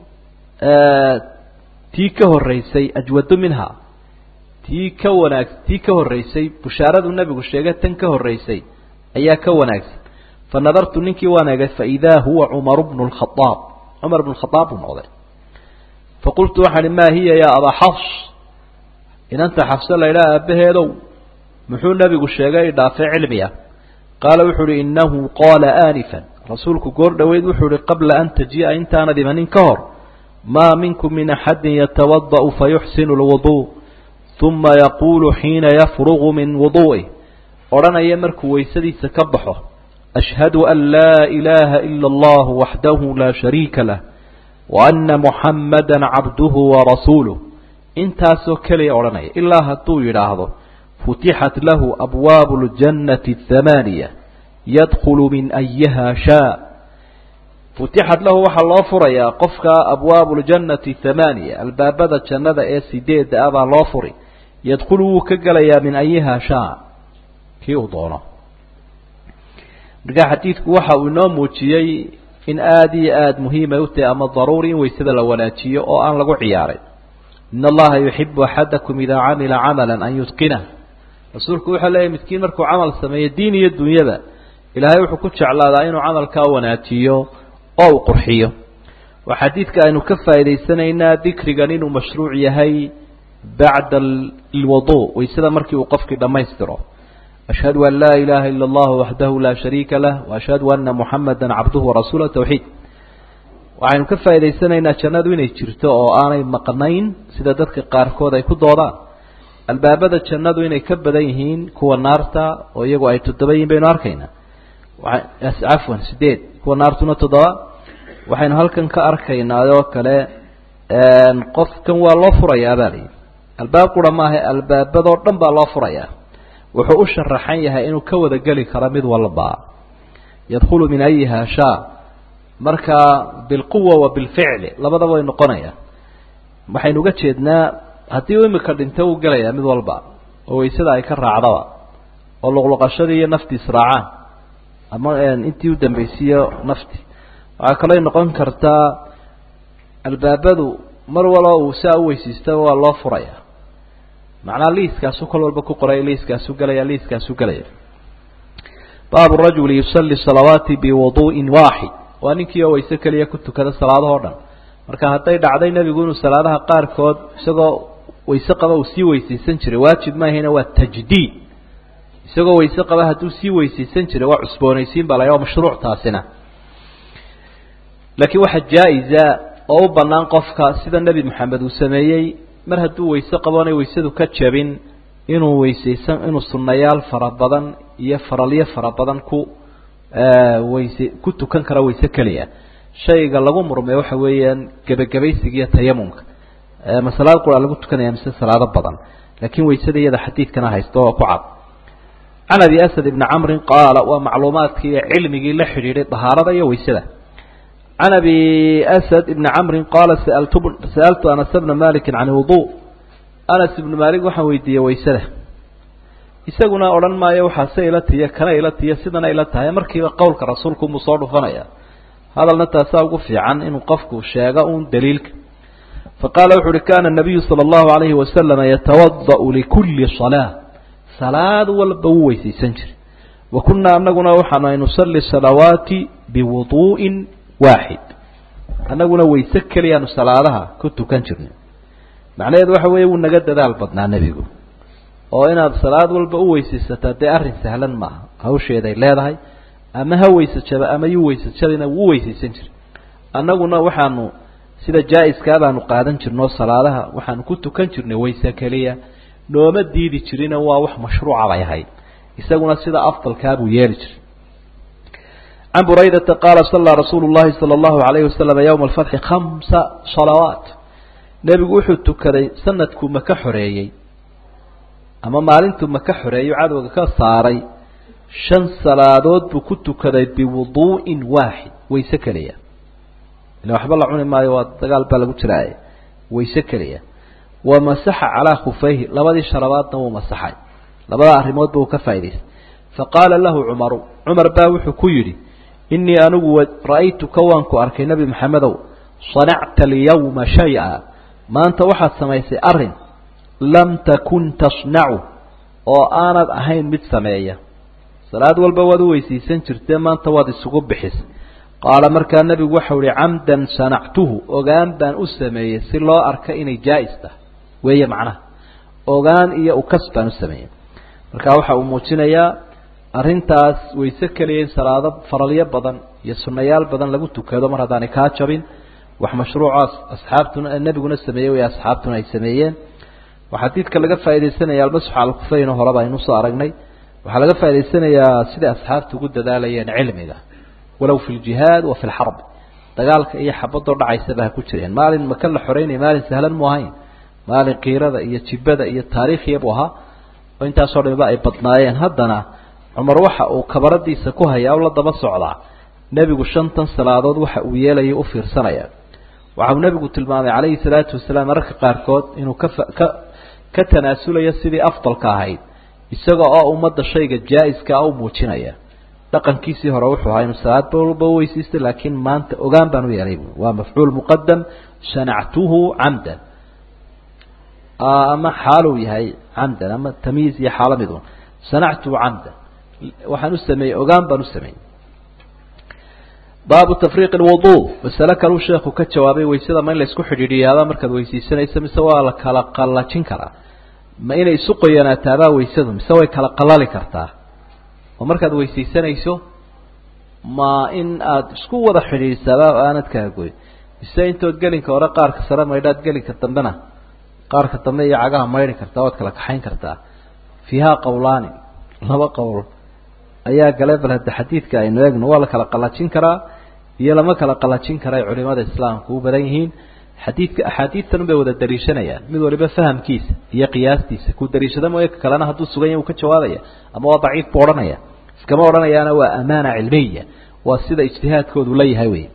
tii ka horraysay ajwadu minha tii ka wanaag tii ka horraysay bushaaradu nebigu sheegay tan ka horraysay ayaa ka wanaagsan fa nadartu ninkii waan egay faidaa huwa cumaru bnu lkhadaab cumar bnu khadaab buu noqday faqultu waxaan ihi maa hiya yaa abaa xafs inanta xafse laydhaha aabbaheedow muxuu nebigu sheegay dhaafay cilmiya qaala wuxuu uhi innahu qaala aanifan rasuulku goor dhoweyd wuxuu ihi qabla an tajii'a intaanad imanin ka hor maa minkum min axadin yatawada'u fayuxsinu lwuduu uma yaquulu xiina yafrugu min wuduu'ih odhanaya markuu weysadiisa ka baxo ashhadu an laa ilaaha ila allahu waxdahu laa shariika lah wa ana muxamada cabduhu warasuuluh intaasoo keliya odhanaya ilaa hadduu yidhaahdo futixat lahu abwaabu ljannati athamaaniya yadkhulu min ayiha shaa futixat lahu waxaa loo furayaa qofka abwaabu ljannati thamaaniya albaabada jannada ee sideedda ah baa loo furi yadkhulu wuu ka gelayaa min ayiha shaa kii uu doono marka xadiidku waxa uu inoo muujiyey in aada iyo aada muhiimay u tahay ama daruuri in weysada la wanaajiyo oo aan lagu ciyaarin in allaha yuxibu axadakum idaa camila camala an yutqinah rasuulku wuxuu leeyahy midkiin markuu camal sameeyo diin iyo dunyada ilaahay wuxuu ku jeclaadaa inuu camalkaa wanaajiyo oo uu qurxiyo waa xadiidka aynu ka faa'idaysanaynaa dikrigan inuu mashruuc yahay bacda alwudu waysada markii uu qofkii dhammaystiro ashhadu an laa ilaha ila allahu waxdahu laa shariika lah waashhadu ana muxamada cabduhu warasuulah tawxiid waxaynu ka faa'idaysanaynaa jannadu inay jirto oo aanay maqnayn sida dadka qaarkood ay ku doodaan albaabada jannadu inay ka badan yihiin kuwa naarta oo iyagu ay toddoba yihiin baynu arkaynaa cafwan sideed kuwa naartuna toddoba waxaynu halkan ka arkaynaa oo kale qofkan waa loo furayaa baa layihi albaab qura maaha albaabadoo dhan baa loo furayaa wuxuu u sharaxan yahay inuu ka wada geli karo mid walba yadkhulu min ayiha shaa marka bilquwa wa bilficli labadaba way noqonayaan waxaynu uga jeednaa haddii u imika dhinto uu gelayaa mid walba oo waysada ay ka raacdaba oo luqluqashadii iyo nafti israacaan ama intii u dambaysiiyo nafti waxaa kaloo noqon kartaa albaabadu mar walba uu saa u weysiistaba waa loo furaya macnaa liiskaasu kol walba ku qoray liiskaasu gelaya liiskaasu gelaya baabu rajuli yusali salawaati biwuduu'in waaxid waa ninkii oo wayse keliya ku tukada salaadahoo dhan marka hadday dhacday nebigu inuu salaadaha qaarkood isagoo wayse qaba uu sii weysaysan jiray waajib maahayna waa tajdiid isagoo wayse qaba hadduu sii weysaysan jiray waa cusboonaysiin baa la waa mashruuc taasina laakiin waxaa jaa-isa oo u bannaan qofka sida nebi moxamed uu sameeyey mar hadduu wayse qaboonay waysadu ka jabin inuu weysaysan inuu sunnayaal fara badan iyo faralyo fara badan ku wayse ku tukan kara wayse keliya shayga lagu murmay waxa weeyaan gebagabaysiga iyo tayamumka ma salaad qura lagu tukanaya mise salaado badan laakiin waysada iyada xadiidkana haysto oo ku cad can abi asad ibni camrin qaala waa macluumaadkii iyo cilmigii la xidhiidhay dahaarada iyo waysada can abi asad ibni camrin qaala saaltu sa'altu anas bna maliki can wudu anas ibnu malik waxaan weydiiyey waysada isaguna odhan maayo waxaase ila tiya kana ila tiya sidana ila tahay markiiba qowlka rasuulku umuu soo dhufanaya hadalna taasaa ugu fiican inuu qofku sheego un daliilka faqaala wuxu uhi kana nabiyu sala allahu alayhi wasalama yatawada'u likulli salaa salaad walba wuu weysaysan jiray wa kunaa anaguna waxaanu nusalli salawaati biwuduu'in waaxid annaguna wayse keliyaanu salaadaha ku tukan jirnay macnaheedu waxa weeye wuu naga dadaal badnaa nebigu oo inaad salaad walba u weysaysataa dee arrin sahlan maaha hawsheeday leedahay ama ha weysajaba ama yu weysajadina wuu weysaysan jiray annaguna waxaanu sida jaa-iskaa baanu qaadan jirnoo salaadaha waxaanu ku tukan jirnay wayse keliya nooma diidi jirina waa wax mashruuca bay ahayd isaguna sida afdalkaa buu yeeli jiray can buraydata qaala sallaa rasuulu llahi sala allahu alayhi wasalam yowma alfatxi khamsa salawaat nebigu wuxuu tukaday sanadkuu maka xoreeyey ama maalintuu maka xoreeyo cadowga ka saaray shan salaadood buu ku tukaday biwuduu'in waaxid wayse keliya ila waxba la cuni maayo waa dagaal baa lagu jiraaye wayse keliya wa masaxa calaa khufayhi labadii sharabaadna wuu masaxay labada arrimoodba uu ka faa'idaystay faqaala lahu cumaru cumar baa wuxuu ku yidhi innii anigu ra'aytuka waan ku arkay nebi maxamedow sanacta alyawma shay-a maanta waxaad samaysay arrin lam takun tasnacu oo aanad ahayn mid sameeya salaad walba waad u weysiisan jirtee maanta waad isugu bixisay qaala markaa nebigu waxau ihi camdan sanactuhu ogaan baan u sameeyey si loo arka inay jaa'is tahay weeye macnaha ogaan iyo ukas baan u sameeyey markaa waxa uu muujinayaa arrintaas wayse keliya in salaado faralyo badan iyo sunnayaal badan lagu tukado mar haddaanay kaa jabin wax mashruucaas asxaabtuna nebiguna sameeyey way asxaabtuna ay sameeyeen waxaa xadiidka laga faaidaysanaya almasxu alkufayno horeba aynu soo aragnay waxaa laga faa'idaysanayaa siday asxaabtu ugu dadaalayeen cilmiga walow fi ljihaad wa fi lxarb dagaalka iyo xabadoo dhacaysaba ha ku jireen maalin maka la xoreynaya maalin sahlan mu ahayn maalin kiirada iyo jibada iyo taariikhiya buu ahaa oo intaasoo dhamiba ay badnaayeen haddana cumar waxa uu kabaradiisa ku hayaa la daba socdaa nebigu shantan salaadood waxa uu yeelaya u fiirsanaya waxa uu nebigu tilmaamay calayhi salaatu wasalaam mararka qaarkood inuu ka ka ka tanaasulayo sidii afdalka ahayd isaga oo ummadda shayga jaa-iska u muujinaya dhaqankiisii hore wuxuu ahaa inuu salaad walba weysiistay laakiin maanta ogaan baan u yeelay waa mafcuul muqadam sanactuhu camdan ama xaaluu yahay camdan ama tamyiiz iyo xaalo midun sanactuhu camdan waxaan u sameeyey ogaan baan u sameeyey baabu tafriiq lwudu masale kaluu sheekhu ka jawaabay waysada ma in la isku xidhiidhiyaaba markaad weysiisanayso mise waa la kala qallajin karaa ma inay isu qoyanaataabaa waysadu mise way kala qalali kartaa oo markaad weysiisanayso ma in aada isku wada xidhiidhsaaba aanad kala goyn mise intood gelinka hore qaarka sare maydhaad gelinka dambena qaarka dambe iyo cagaha maydhi kartaa waad kala kaxayn kartaa fiihaa qowlaani laba qowl ayaa gale bal hadda xadiidka aynu eegno waa la kala qallajin karaa iyo lama kala qallajin kara ay culimada islaamku u badan yihiin xadiidka axaadiidtan bay wada daliishanayaan mid waliba fahamkiisa iyo qiyaastiisa ku daliishada mooye ka kalena hadduu sugan yahy uu ka jawaabaya ama waa daciif buu odhanaya iskama odhanayaana waa amaana cilmiya waa sida ijtihaadkoodu la yahay wey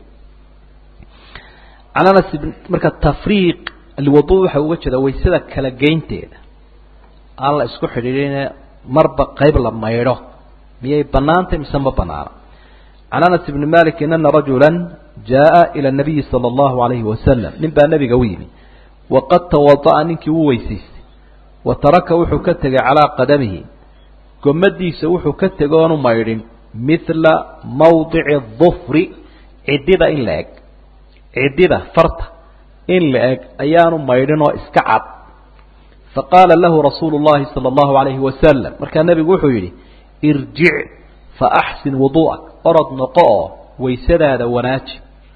can anas marka tafriiq alwudu waxa uga jeeda waysada kala geynteeda aan la isku xidhiidhine marba qayb la maydho miyay banaantay mise ma banaana can anas ibni malikin ana rajula jaa ila nabiyi sala allahu alayhi wasalam nin baa nebiga u yimi waqad tawada'a ninkii u weysaystay wa taraka wuxuu ka tegay calaa qadamihi gomadiisa wuxuu ka tegay oonu maydhin mithla mawdici dufri ciddida in la eg ciddida farta in la eg ayaanu maydhin oo iska cad faqaala lahu rasuulu llahi sala allahu alayhi wasalam markaa nebigu wuxuu yidhi irjic fa axsin wuduu'ak orod noqo oo waysadaada wanaaji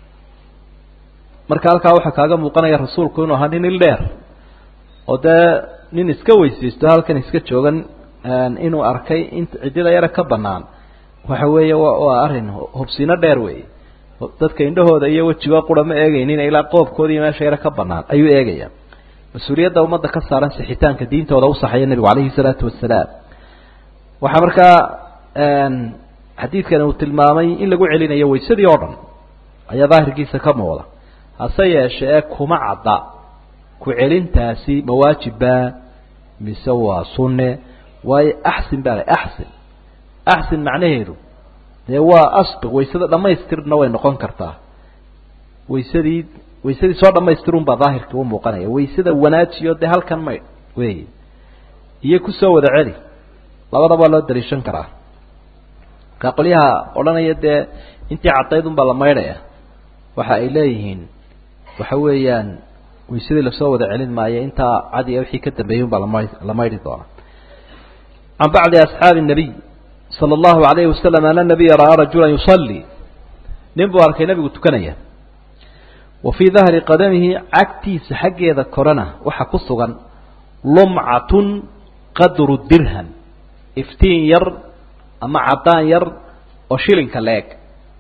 marka halkaa waxaa kaaga muuqanaya rasuulku inuu ahaa nin il dheer oo dee nin iska weysaysto halkan iska joogan inuu arkay in ciddida yara ka banaan waxa weeye wa waa arrin hubsino dheer weeye dadka indhahooda iyo wejigo qura ma eegaynin ilaa qoobkooda iyo meesha yara ka banaan ayuu eegaya mas-uuliyadda ummadda ka saaran sixitaanka diintooda u saxaya nebigu calayhi salaatu wasalaam waxaa markaa xadiidkani uu tilmaamay in lagu celinayo waysadii oo dhan ayaa daahirkiisa ka muuqda hase yeeshe ee kuma cadda ku celintaasi mawaajibba mise waa sunne waayo axsin baa la axsin axsin macnaheedu dee waa asbiq waysada dhamaystirna way noqon kartaa waysadii waysadii soo dhamaystirun baa daahirkii u muuqanaya waysada wanaajiyo dee halkan maydh wey iyo kusoo wada celi labadaba loo daliishan karaa markaa qolyaha odhanaya dee intii caddayd un baa la maydhaya waxa ay leeyihiin waxa weeyaan waysadii lasoo wada celin maayo intaa cadiga wixii ka dambeeyey un baa lama la maydhi doona can bacdi asxaabi الnabiy salى اllahu alayhi wasalam ana nabiya ra'aa rajula yusalii nin buu arkay nebigu tukanaya wa fii dahri qadamihi cagtiisa xaggeeda korena waxa ku sugan lumcatun qadru dirham iftiin yar ama caddaan yar oo shilinka la-eg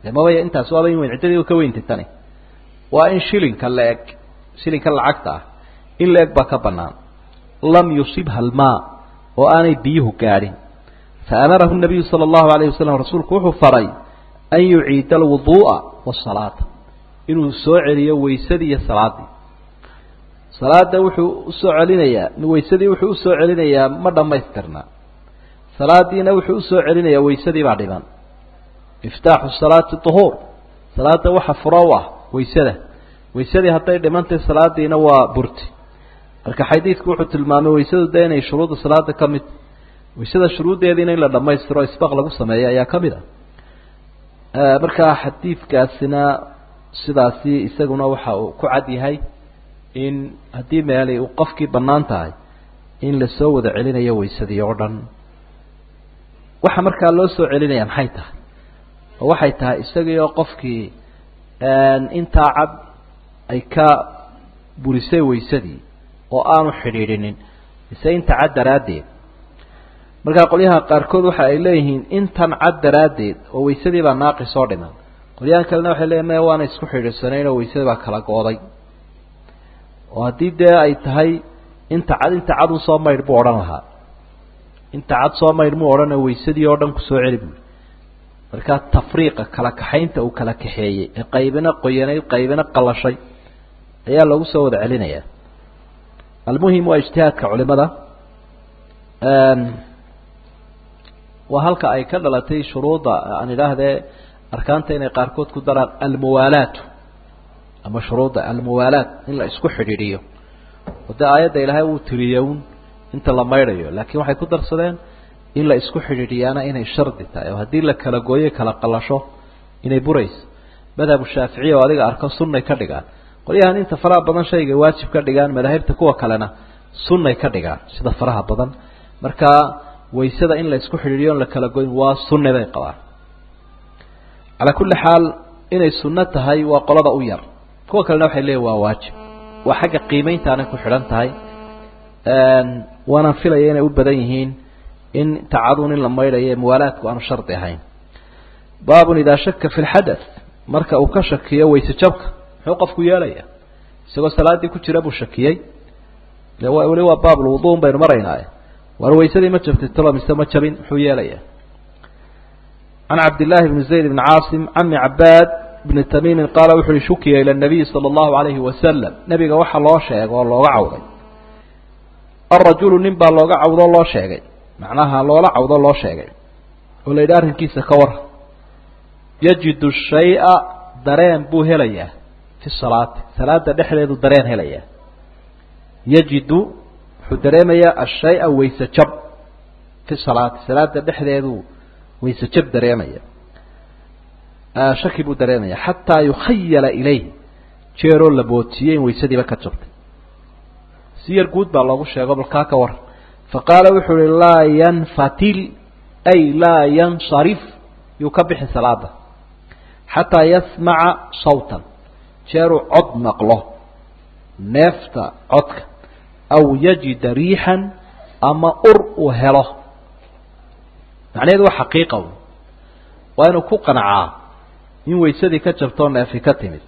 de mabaya intaas waaba in weyn ciddadii ka weyntay tani waa in shilinka la eg shilinka lacagta ah in la eg baa ka banaan lam yusibha almaa oo aanay biyuhu gaadhin faamarahu nabiyu sala allahu alayh wasalam rasuulku wuxuu faray an yuciida alwuduu'a wasalaata inuu soo celiyo weysadii iyo salaadii salaada wuxuu usoo celinayaa weysadii wuxuu usoo celinayaa ma dhammaystirna salaadiina wuxuu usoo celinayaa weysadii baa dhiban iftaaxu salaati duhuur salaada waxa furo u ah weysada weysadii hadday dhimantay salaadiina waa burti marka xadiidku wuxuu tilmaamay weysadu de inay shuruudda salaada ka mid weysada shuruuddeediina in la dhammaystiro isbaq lagu sameeyo ayaa ka mid ah markaa xadiidkaasina sidaasi isaguna waxa uu ku cad yahay in haddii meelay uu qofkii bannaan tahay in lasoo wada celinayo weysadii oo dhan waxa markaa loo soo celinaya maxay tahay oo waxay tahay isagii oo qofkii intaa cad ay ka burisay weysadii oo aanu xidhiidhinin mise inta cad daraaddeed markaa qolyaha qaarkood waxa ay leeyihiin intan cad daraaddeed oo weysadii baa naaqis oo dhiman qolyahan kalena waxay leeyihin maya waana isku xidhiidhsanayn oo weysadii baa kala gooday oo haddii dee ay tahay inta cad inta cad un soo maydh buu odhan lahaa inta cad soo maydh muu odhana weysadii oo dhan kusoo celi buui markaa tafriiqa kala kaxaynta uu kala kaxeeyey ee qaybina qoyanayd qaybina qalashay ayaa lagu soo wada celinayaa almuhim waa ijtihaadka culimada waa halka ay ka dhalatay shuruudda aan idhaahdee arkaanta inay qaarkood ku daraan almuwaalaatu ama shuruudda almuwaalaat in la isku xidhiidhiyo oo dee aayadda ilaahay wuu tiriyown inta la maydhayo laakiin waxay ku darsadeen in la isku xidhiidhiyaana inay shardi tahay oo haddii la kala gooyo kala qalasho inay burayso madhabu shaaficiya oo adiga arko sunnay ka dhigaan qolyahan inta faraha badan shayga waajib ka dhigaan madaahibta kuwa kalena sunnay ka dhigaan sida faraha badan marka waysada in la isku xidhiidhiyo on la kala goyn waa sunne bay qabaan calaa kulli xaal inay sunno tahay waa qolada u yar kuwa kalena waxay leeyihin waa waajib waa xagga qiimeyntaanay ku xidhan tahay waanaan filaya inay u badan yihiin in tacadun in la maydhayo ee muwaalaadku aanu shardi ahayn baabun idaa shaka fi lxadath marka uu ka shakiyo wayse jabka muxuu qofku yeelaya isagoo salaaddii ku jira buu shakiyey weli waa baabulwuduun baynu maraynaaye war waysadii ma jabtay talo mise ma jabin muxuu yeelaya can cabdillaahi bni zayd bni caasim cami cabaad bni tamiimin qaala wuxu uhi shukiya ila nabiyi sala allahu alayhi wasalam nebiga waxaa loo sheega oo looga cawday alrajulu nin baa looga cawdoo loo sheegay macnaha loola cawdo loo sheegay oo la yidhi arrinkiisa ka war yajidu shaya dareen buu helayaa fi salaati salaada dhexdeedu dareen helayaa yajidu wuxuu dareemayaa ashaya wayse jab fi salaati salaada dhexdeedu wayse jab dareemaya shaki buu dareemaya xataa yukhayala ilayh jeeroo la bootiyey in waysadiiba ka jabtay si yar guud baa loogu sheego balkaa ka war faqaala wuxuu uhi laa yanfatil ay laa yansarif yuu ka bixi salaada xataa yasmaca sawtan jeeruu cod maqlo neefta codka aw yajida riixan ama ur uu helo macnaheedu waa xaqiiqa waa inuu ku qancaa in waysadii ka jabtoo neefi ka timid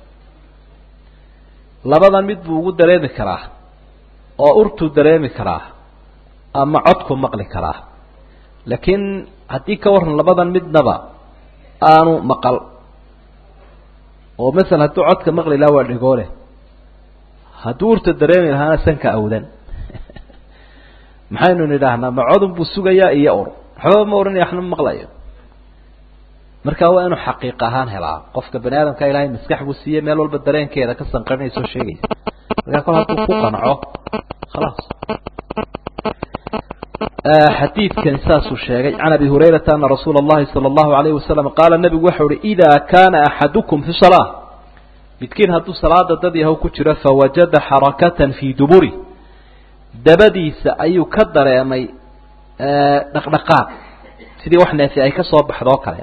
labadan mid buu ugu dareemi karaa oo urtuu dareemi karaa ama codku maqli karaa laakiin haddii ka waran labadan midnaba aanu maqal oo masala hadduu codka maqli lahaa waa dhegoole hadduu urta dareemi lahaana sanka awdan maxaynu nidhaahnaa ma codun buu sugayaa iyo ur waxbaba ma ohanaya waxna ma maqlayo marka waa inuu xaqiiq ahaan helaa qofka bani aadamka ilaahay maskax buu siiyey meel walba dareenkeeda ka sanqarinaysa oo sheegaysa markaa kol hadduu ku qanco khalaas xadiidkan saasuu sheegay can abi hurayrata ana rasuula اllahi salى اllahu alayh wasalam qaala nebigu waxau uhi ida kana axadukum fi salaa midkiin hadduu salaada dad yahow ku jiro fawajada xarakatan fii duburi dabadiisa ayuu ka dareemay dhaqdhaqaaq sidii wax neefi ay ka soo baxdoo kale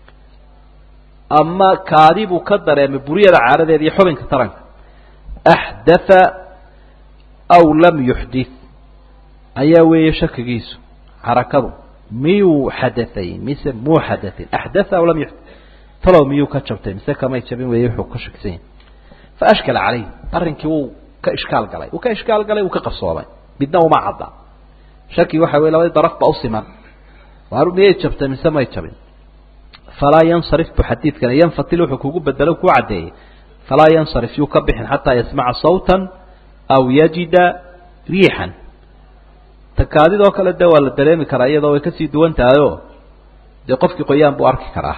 ama kaadi buu ka dareemay buryada caaradeeda iyo xubinka taranka axdatha aw lam yuxdith ayaa weeye shakigiisu xarakadu miyuu xadaay mise muu xadain axdatha aw lam yuxdith talow miyuu ka jabtay mise kamay jabin weeye wuxuu ka shakisan yahay fa ashkala calayh arrinkii wuu ka ishkaal galay wuu ka ishkaal galay wuu ka qabsoomay midna uma cadda shaki waxa weye labadii daraf ba u siman waar miyay jabtay mise may jabin falaa yansarif bu xadiidkana yanfatil wuxuu kugu bedelo ku caddeeyey falaa yansarif yuu ka bixin xataa yasmaca sawtan aw yajida riixan takaadidoo kale de waa la dareemi karaa iyadoo way kasii duwan tahayoo dee qofkii qoyaan buu arki karaa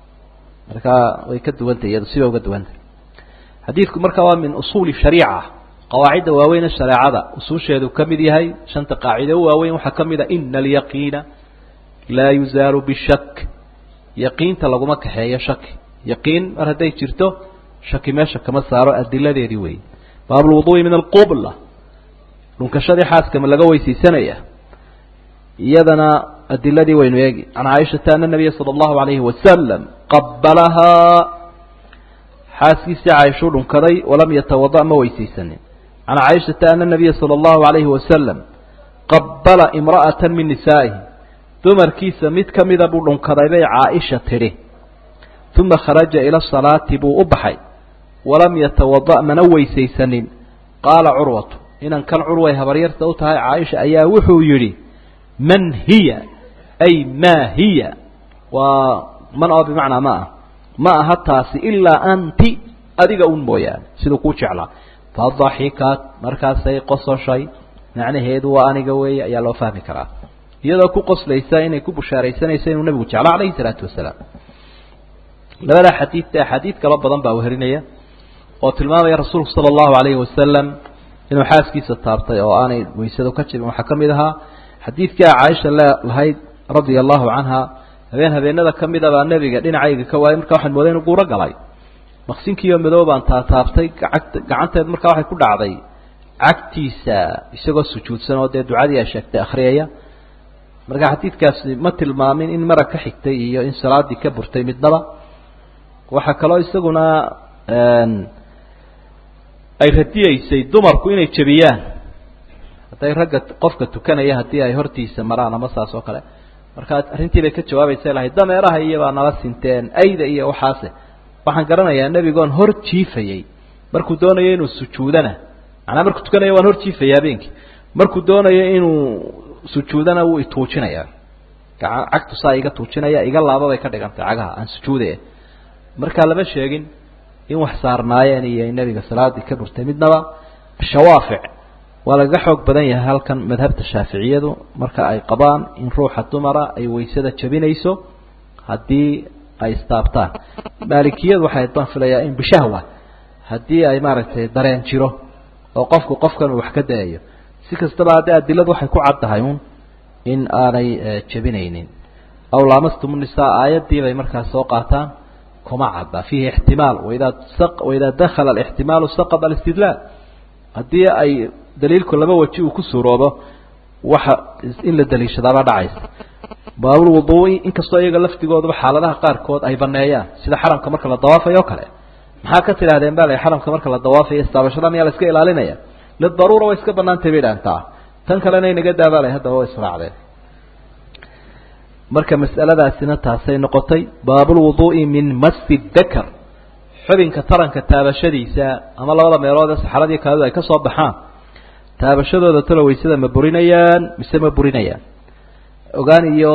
markaa way ka duwantahy iyado siba uga duwantahy xadiidku marka waa min usuuli shariica qawaacidda waaweyne shareecada usuusheedu ka mid yahay shanta qaacide u waaweyn waxaa ka mid a ina alyaqiina laa yuzaalu bishak yaqiinta laguma kaxeeyo shaki yaqiin mar hadday jirto shaki meesha kama saaro adiladeedii wey baabulwuduui min alqubla dhunkashadii xaaskama laga weysaysanaya iyadana adiladii waynu eegi can caaishata ana nabiya sala allahu alayhi wasalam qabalahaa xaaskiisii caaishuu dhunkaday walam yatawada ma weysaysanin can caaishata ana nabiya sala allahu alayhi wasalam qabala imra'ata min nisaa'ihi dumarkiisa mid ka mida buu dhunkaday bay caaisha tidhi uma kharaja ila salaati buu u baxay walam yatawada mana weysaysanin qaala curwatu inan kan curway habaryarta u tahay caaisha ayaa wuxuu yidhi man hiya ay maa hiya waa man oo bimacnaa ma ah ma aha taasi ilaa anti adiga un mooyaane siduu kuu jeclaa fadaxikat markaasay qososhay macnaheedu waa aniga weeye ayaa loo fahmi karaa iyadoo ku qoslaysa inay ku bushaaraysanayso inuu nabigu jeclo calayhi salaatu wasalaam labadaa xadiidta axaadiid kalo badan baa weherinaya oo tilmaamaya rasuulku sala allahu alayhi wasalam inuu xaaskiisa taabtay oo aanay weysadu ka jibin waxaa ka mid ahaa xadiidkii a caaisha lahayd radia allahu canha habeen habeenada ka mida baa nebiga dhinacayga ka waayay markaa waxaan mooday inu guuro galay maqsinkiioo madow baan taataabtay gacagta gacanteed markaa waxay ku dhacday cagtiisa isagoo sujuudsan oo dee ducadii ay sheegtay akhriyaya marka xadiidkaasi ma tilmaamin in marag ka xigtay iyo in salaadii ka burtay midnaba waxaa kaloo isaguna ay radiyeysay dumarku inay jebiyaan hadday ragga qofka tukanaya haddii ay hortiisa maraan ama saas oo kale markaa arrintii bay ka jawaabaysa lahayd dameeraha iyobaa nala sinteen ayda iyo waxaase waxaan garanayaa nebigoon hor jiifayey markuu doonayo inuu sujuudana macnaa markuu tukanayo waan hor jiifaya habeenkii markuu doonayo inuu sujuudana wuu ituujinaya gaa cagtu saa iga tuujinaya iga laaba bay ka dhigantay cagaha aan sujuudaya markaa lama sheegin in wax saarnaayeen iyo in nebiga salaadii ka burtay midnaba shawaafic waa lagaga xoog badan yahay halkan madhabta shaaficiyadu marka ay qabaan in ruuxa dumara ay weysada jabinayso haddii ay istaabtaan maalikiyadu waxay baan filayaa in bishahwa haddii ay maaragtay dareen jiro oo qofku qofkan uu wax ka dayayo si kastaba haddii adiladu waxay ku caddahay un in aanay jebinaynin aw lamastum nisaa aayaddii bay markaas soo qaataan kuma cadda fiihi ixtimaal waidaa waidaa dakhala alixtimaalu saqada alistidlaal haddii ay daliilku laba waji uu ku suuroobo waxa in la daliishadaaba dhacaysa baabulwuduui inkastoo iyaga laftigooduba xaaladaha qaarkood ay baneeyaan sida xaramka marka la dawaafayo o kale maxaa ka tidhahdeen ba la xaramka marka la dawaafayo istaabashada miyaa la iska ilaalinaya lidaruura way iska banaantay bay dhaantaa tan kalena inaga daabaalay haddaba way israacdeen marka mas'aladaasina taasay noqotay baabulwuduu'i min masi dakar xubinka taranka taabashadiisa ama labada meelood ee saxaradii kaadidu ay ka soo baxaan taabashadooda talo weysada ma burinayaan mise ma burinayaan ogaan iyo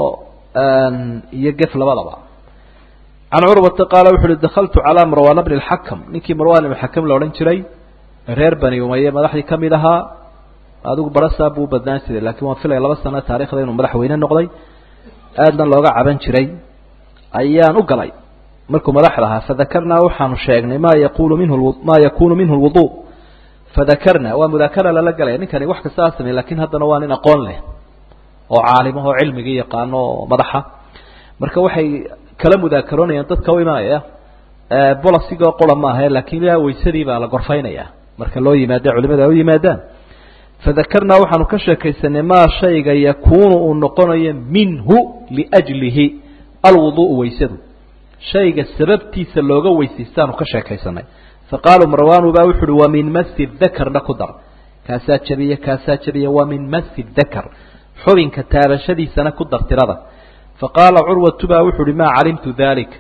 iyo gef labadaba can curwata qaala wuxu uhi dakaltu calaa marwaana bni lxakam ninkii marwan ibn xakam la odhan jiray reer bani umaye madaxdii ka mid ahaa adigu barasaa buu badnaan jiray lakiin waan filaya laba sano taarikhda inuu madaxweyne noqday aadna looga caban jiray ayaan u galay markuu madaxda ahaa fadakarnaa waxaanu sheegnay ma yaqulu minhu ma yakunu minhu lwudu fadakarna waa mudaakara lala galaya ninkani wax kasta a samey lakin haddana waa nin aqoon leh oo caalimah oo cilmigii yaqaano oo madaxa marka waxay kala mudaakaroonayaan dadka u imanaya bolasigoo qura maaha lakin ilaa weysadii baa la gorfaynaya marka loo yimaada culimada ay u yimaadaan fadakarnaa waxaanu ka sheekaysanay maa shayga yakunu uu noqonayo minhu liajlihi alwuduءu weysadu shayga sababtiisa looga weysaystaanu ka sheekaysanay faqaaluu marwanu ba wuxu uhi wa min masi dakarna ku dar kaasaa jabiya kaasaa jabiya wa min masi dakar xubinka taabashadiisana ku dar tirada faqaala curwatu ba wuxu uhi maa calimtu dalik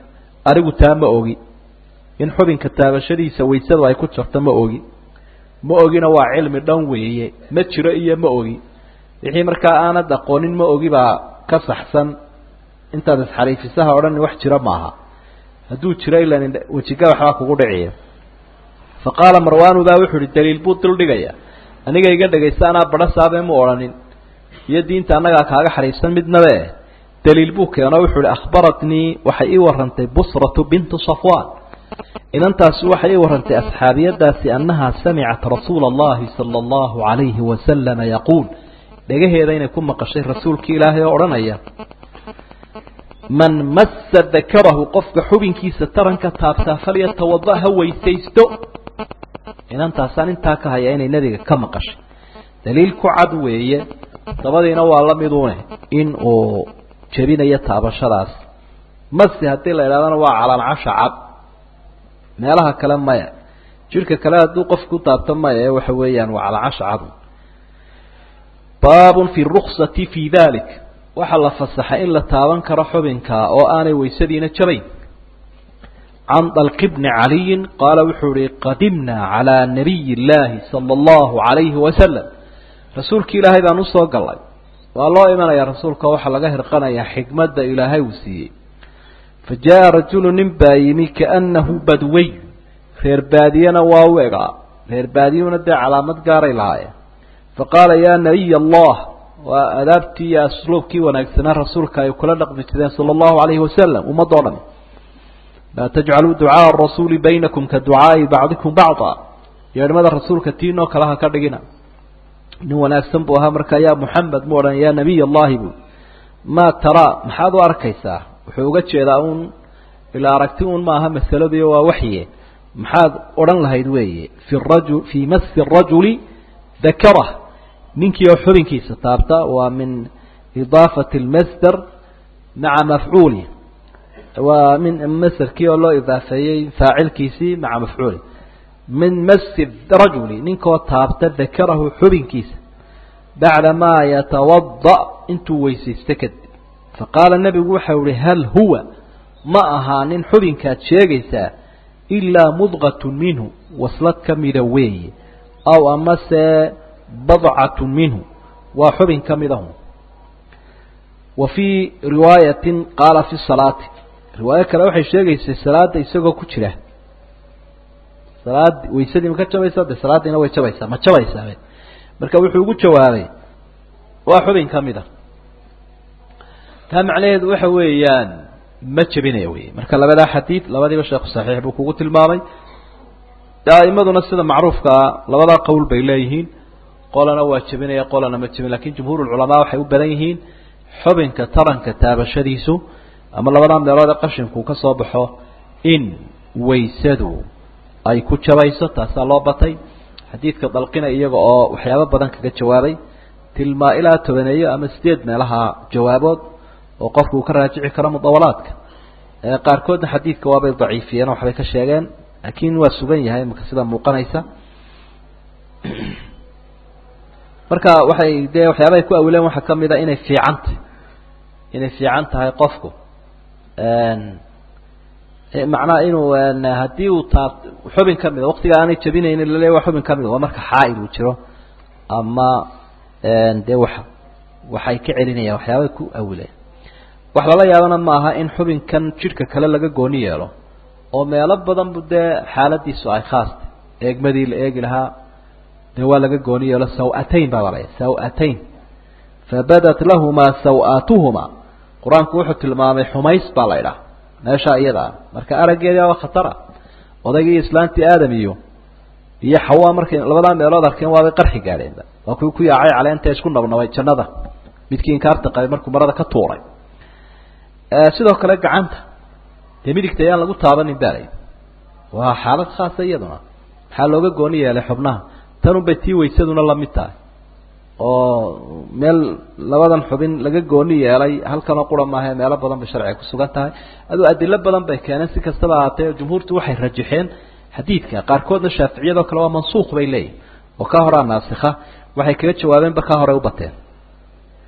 anigu taa ma ogi in xubinka taabashadiisa waysadu ay ku jirto ma ogi ma ogina waa cilmi dhan weeye ma jiro iyo ma ogi wixii markaa aanad aqoonin ma ogi baa ka saxsan intaad isxariifisaha odhan wax jiro maaha hadduu jiro ilan wejiga waxbaa kugu dhiciya fa qaala marwaanu baa wuxu uhi daliil buu duldhigaya aniga iga dhegaysta anaa badho saabe mu odhanin iyo diinta annagaa kaaga xariifsan midnabe daliil buu keeno wuxuu uhi akhbaratnii waxay ii warantay busratu bintu safwan inantaasi waxay ii warantay asxaabiyadaasi annahaa samicat rasuula allahi sala allahu calayhi wasalama yaquul dhegaheeda inay ku maqashay rasuulkii ilaahay oo odhanaya man massa dakarahu qofka xubinkiisa taranka taabtaa falyatawada ha weysaysto inantaasaan intaa ka haya inay nebiga ka maqashay daliil ku cad weeye dabadiina waa la miduune in uu jebinayo taabashadaas masi haddii la idhahdana waa calaancasha cad meelaha kale maya jidhka kale hadduu qofku taabto maya ee waxa weeyaan waa calaancasha cad baabun fi ruksati fi dalik waxaa la fasaxay in la taaban karo xubinka oo aanay waysadiina jabayn can dalqi bni caliyin qaala wuxuu ihi qadimnaa calaa nabiyi illaahi sala allahu calayhi wasalam rasuulki ilaahay baan usoo galay waa loo imanayaa rasuulka waxaa laga hirqanayaa xikmadda ilaahay uu siiyey fa jaa rajulu nin baa yimi kaannahu badwey reer baadiyena waa u egaa reer baadiyuna dee calaamad gaaray lahaayeen fa qaala yaa nabiy allah waa adaabtii iyo asluubkii wanaagsanaa rasuulka ay kula dhaqmi jireen sala allahu calayhi wasalam ummadoo dhan laa tajcaluu ducaaa arasuuli baynakum ka ducaai bacdikum bacda yeedhmada rasuulka tiinoo kale ha ka dhigina nin wanaagsan buu ahaa markaa yaa muxamed mu odhan yaa nabiy allahi bu maa taraa maxaad u arkaysaa wuxuu uga jeedaa uun ilaa aragti un maaha masaladiio waa waxye maxaad odhan lahayd weeye fi raju fii masi rajuli dakarah ninkii oo xubinkiisa taabta waa min idaafati lmasder maca mafcuuli waa min masderkii oo loo idaafeeyey faacilkiisii maca mafcuuli min masi rajuli ninkoo taabta dakarahu xubinkiisa bacda maa yatawada intuu weysaysto kadib faqaala nebigu waxau ihi hal huwa ma ahaa nin xubinkaad sheegaysaa ilaa mudqatu minhu waslad ka mida weeye aw amase badcatu minhu waa xubin ka midahu wa fii riwaayatin qaala fi salaati riwaayo kale waxay sheegaysay salaada isagoo ku jira salaad waysadii ma ka jabaysaa de salaadiina way jabaysaa ma jabaysaabe marka wuxuu ugu jawaabay waa xubin ka mid a taa macnaheedu waxa weeyaan ma jebinaya wey marka labadaa xadiid labadiiba sheekhu saxiix buu kugu tilmaamay aimaduna sida macruufkaa labadaa qowl bay leeyihiin qolana waa jebinaya qolana ma jebin lakin jumhuurulculamaa waxay u badan yihiin xubinka taranka taabashadiisu ama labadaa meelood ee qashinku ka soo baxo in waysadu ay ku jabayso taasaa loo batay xadiidka dalqina iyaga oo waxyaabo badan kaga jawaabay tilmaa ilaa tobaneeyo ama sideed meelaha jawaabood oo qofku uu ka raajici karo mudawalaadka qaarkoodna xadiidka waabay daciifiyeen oo waxbay ka sheegeen laakiin waa sugan yahay imaka sida muuqanaysa marka waxay dee waxyaabahay ku awileen waxaa kamid a inay fiicantahy inay fiican tahay qofku macnaha inuu haddii uu taab xubin ka mida waktiga aanay jabinaynin laleeya waa xubin kamida waa marka xaail uu jiro ama dee wa waxay ka celinayaan waxyaabay ku awileen wax lala yaabana maaha in xubinkan jidhka kale laga gooni yeelo oo meelo badan bu dee xaaladiisu ay khaasta eegmadii la eegi lahaa dee waa laga gooni yeelo saw-atayn baa balaya saw-atayn fabadat lahumaa saw-aatuhumaa qur-aanku wuxuu tilmaamay xumays baa la idhaha meesha iyada ah marka araggeedii aba khatara odaygii islaantii aadam iyo iyo xawaa markay labadaa meelood arkeen waabay qarxi gaadheenba waa kuwii ku yaacay caleenta isku nabnabay jannada midkii inkaarta qabay markuu marada ka tuuray sidoo kale gacanta dee midigta ayaan lagu taabanin baalay waa xaalad khaasa iyaduna maxaa looga gooni yeelay xubnaha tanunbay tii waysaduna lamid tahay oo meel labadan xubin laga gooni yeelay halkanoo qura maahae meelo badan bay sharciga kusugan tahay aduu adilo badan bay keeneen si kastaba ahaatee jumhuurtu waxay rajaxeen xadiidka qaarkoodna shaaficiyadoo kale waa mansuuq bay leeyihin oo ka horaa naasikha waxay kaga jawaabeenba ka horey u bateen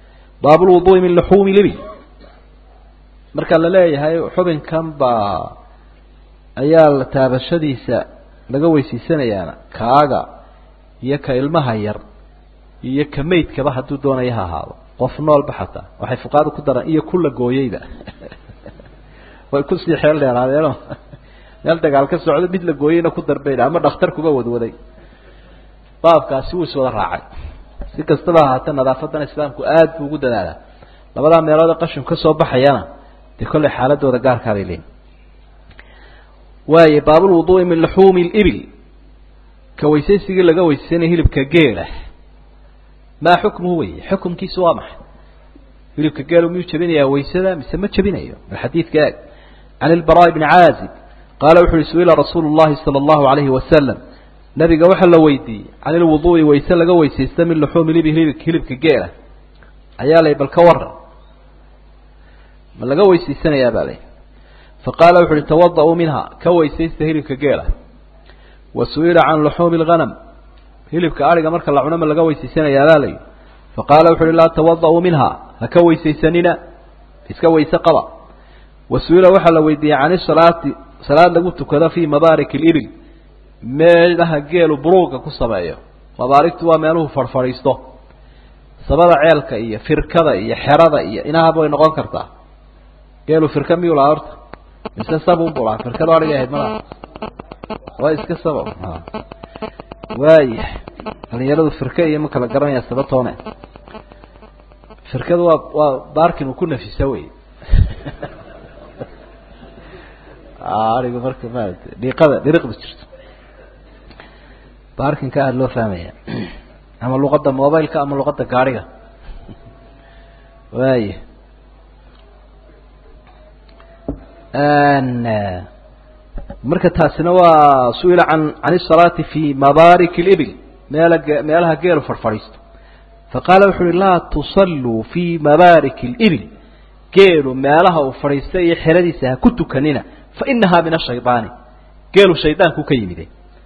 baabulwuduui min luxuumi libi marka la leeyahay xubinkan baa ayaa la taabashadiisa laga weysiisanayaana kaaga iyo ka ilmaha yar iyo ka maydkaba hadduu doonaya ha ahaado qof noolba xataa waxay fuqaadu ku daraan iyo kula gooyeyba way kusii xeel dheeraadeeno meel dagaal ka socdo mid la gooyeyna ku darbayna ama dhakhtar kuba wadwaday baabkaasi wuu iswada raacay si kastaba ahaatee nadaafadan islaamku aada buu ugu dadaalaa labadaa meelood ee qashinku ka soo baxayana dee kollay xaaladooda gaarkaabay leeyiin waaye baabulwuduui min luxuumi libil ka weysaysigii laga weysaysanaya hilibka geela maa xukmuhu wey xukumkiisu waa maxay hilibka geelu miyuu jabinayaa waysada mise ma jabinayo bal xadiidka eeg can ilbaraa bni caazib qaala wuxu uhi su-ila rasuulu llahi sala allahu alayhi wasalam nabiga waxaa la weydiiyey can ilwuduui wayse laga weysaysta min luxuumi libil hilibka geela ayaa lay bal ka waran ma laga weysaysanayaa baa lay faqaala wuxu uhi tawada-uu minha ka weysaysta hilibka geela wa su-ila can luxuumi lghanam hilibka ariga marka la cuno ma laga weysaysanayaa baa layi faqaala wuxu uhi laa tawada-uu minha ha ka weysaysanina iska weyse qaba wa su-ila waxaa la weydiiyey can isalaati salaad lagu tukado fii mabaarik libil meelaha geelu buruuga ku sameeyo mabaarigtu waa meeluhu farfadhiisto sabada ceelka iyo firkada iyo xerada iyo inahaba way noqon kartaa geelu firka miyuu lahaa horta mise sabunbu lahaa firkadu adhigay ahayd malaha waa iska saba waaya dhalinyaradu firka iyo ma kala garanaya sabatoone firkadu waa waa baarkin uu ku nafisa wey arigu marka maarata dhiiqada dhiriqda jirto baarkinka aada loo fahmaya ama luqadda mobileka ama luqadda gaadhiga waaya marka taasina waa su-ila can can isalaati fi mabaarik libil meela meelaha geelu farfadhiisto faqaala wuxu uhi laa tusalluu fi mabaarik libil geelu meelaha uu fadhiistay iyo xeradiisa ha ku tukanina fainaha min ashaydaani geelu shaydaanku ka yimide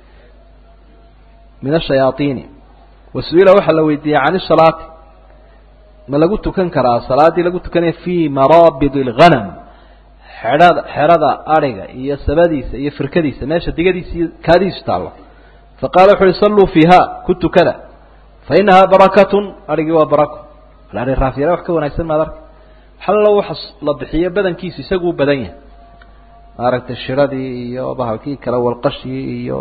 min ashayaaiini wa su-ila waxaa la weydiiyey can isalaati ma lagu tukan karaa salaaddii lagu tukanaya fi maraabid اlghanam xedhada xerada adhiga iyo sabadiisa iyo firkadiisa meesha digadiisa iyo kaadiisu taallo faqala wuxu uhi salluu fiiha ku tukada fa inahaa barakatun adhigii waa barako ari raafyare wax ka wanaagsan maad arka xallo waxa la bixiyo badankiisu isaguu badan yahay maaragtay shiradii iyo bahalkii kale walqashii iyo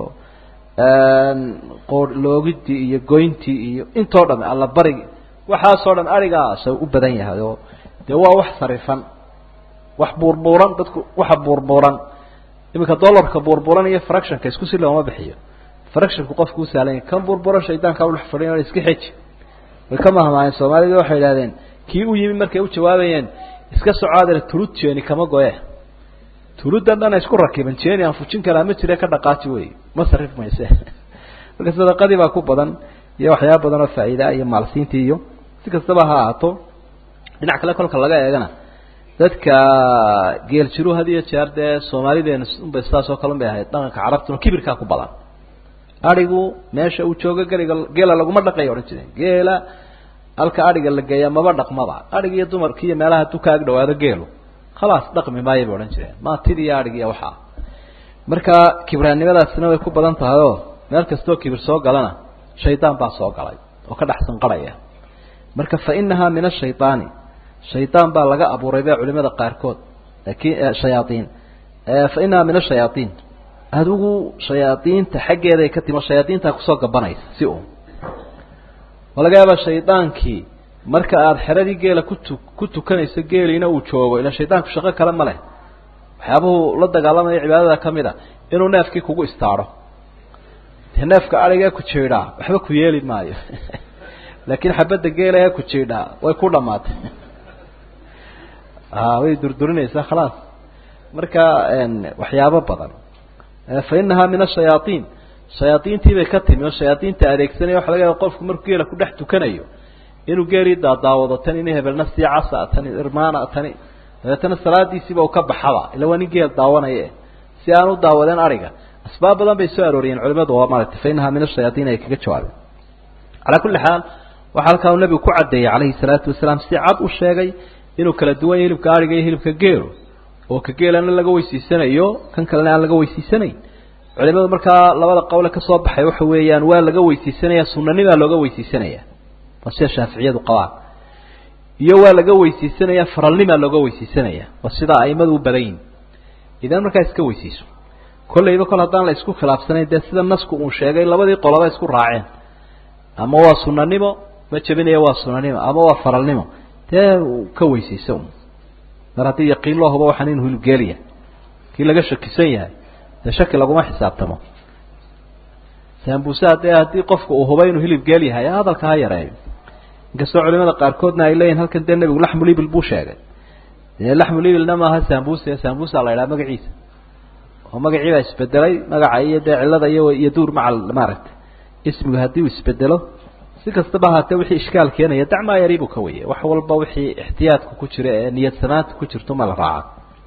qoor loogidii iyo goyntii iyo intoo dham alla barigi waxaasoo dhan adhigaasa u badan yahay oo dee waa wax sarifan wax buurbuuran dadku waxa buurbuuran iminka dollarka buurbuuran iyo fractionka isku si looma bixiyo fractionku qofku u sahlan yahay kan buurbuuran shaydaanka udhex fadhiyan iska xeji way ka mahmaayeen soomaalida waxay idhahdeen kii u yimi markay u jawaabayeen iska socoadale tulud jeeni kama goye tuludan dhana isku rakiban jeeni aan fujin karaa ma jire ka dhaqaaji wey ma sarif mayse marka sadaqadii baa ku badan iyo waxyaaba badan oo faa'iidaa iyo maalsiintii iyo si kastaba ha ahaato dhinac kale kolka laga eegana dadka geel jiru had iyo jeer dee soomaalideena unbay sidaas oo kale un bay ahayd dhaqanka carabtuna kibirkaa ku badan adhigu meesha uu joogo geliga geela laguma dhaqayo odhan jireen geela halka adhiga la geeya maba dhaqmaba adhig iyo dumarki iyo meelaha hadduu ka ag dhawaado geelu khalaas dhaqmi maayo bay odhan jireen maatidi iyo adhig iyo waxaa marka kibraannimadaasina way ku badan tahay oo meel kastoo kibir soo galana shaydaan baa soo galay oo ka dhex sanqarhaya marka fa inahaa min ashaydaani shaydaan baa laga abuuray ba culimada qaarkood laakiin shayaaiin fa inahaa min ashayaaiin adigu shayaadiinta xaggeeday ka timo shayaadiintaa kusoo gabanaysa si un waa laga yaabaa shaydaankii marka aada xeradii geela kutu ku tukanayso geeliina uu joogo ila shaydaanku shaqo kale ma leh waxyaabuhu la dagaalamaya cibaadada ka mid a inuu neefkii kugu istaadho dee neefka adhigee ku jiidhaa waxba ku yeeli maayo laakiin xabadda geela ee ku jiidhaa way ku dhamaatay way durdurinaysaa khalaas marka waxyaabo badan fa inahaa min ashayaaiin shayaaiintii bay ka timi oo shayaaiinta adeegsanaya waxa laga yaaba qofku markuu geela ku dhex tukanayo inuu geelii daadaawado tan ini hebelna sii casa tani irmaana tani dabeetana salaadiisiiba uu ka baxaba ila waa nin geel daawanaye si aan u daawadeen ariga asbaab badan bay soo arooriyeen culimadu oo maaragtay fa inahaa min ashayaaiin ay kaga jawaabeen calaa kulli xaal waxaa halkaa uu nabigu ku caddeeyey calayhi salaatu wasalaam si cad u sheegay inuu kala duwan yahy hilibka ariga iyo hilibka geelu oo ka geelana laga weysiisanayo kan kalena aan laga weysiisanayn culimadu markaa labada qowle ka soo baxay waxa weeyaan waa laga weysiisanaya sunanimaa looga weysiisanaya waa sida shaaficiyadu qabaan iyo waa laga weysiisanaya faralnimaa looga weysiisanaya waa sida aimadu u badan yihin idan markaa iska weysiiso kollayba kol haddaan la isku khilaafsanayn dee sida nasku uu sheegay labadii qoloba isku raaceen ama waa sunanimo ma jebinaya waa sunanimo ama waa faralnimo dee ka weysiisa mar haddii yaqiin loo hubo waxaan inuu hilibgeeliya kii laga shakisan yahay dee shaki laguma xisaabtamo saambuusaha dee haddii qofka uu hubo inuu hilib geel yahay hadalka ha yareeyo inkastoo culimada qaarkoodna ay leeyihin halkan dee nebigu laxmulibil buu sheegay dee laxmulibilna maaha saambusa saambusa la idhaha magaciisa oo magacii baa isbedelay magaca iyo dee cilada iyo iyo duur macal maaragtay ismigu haddii uu isbedelo si kastaba ahaatee wixii ishkaal keenaya dacmaa yaribu ka weye wax walba wixii ixtiyaadka ku jira ee niyad sanaanta ku jirto ma la raaca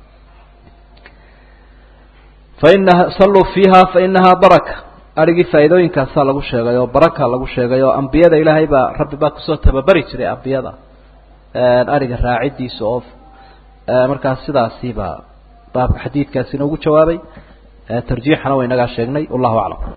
fainaha salluu fiiha fainahaa baraka arigii faa'iidooyinkaasaa lagu sheegay oo baraka lagu sheegay oo ambiyada ilaahay baa rabbi baa kusoo tababari jiray ambiyada ariga raacidiisa oo markaas sidaasiibaa baabka xadiidkaasina ugu jawaabay tarjiixana wa inagaa sheegnay wallahu aclam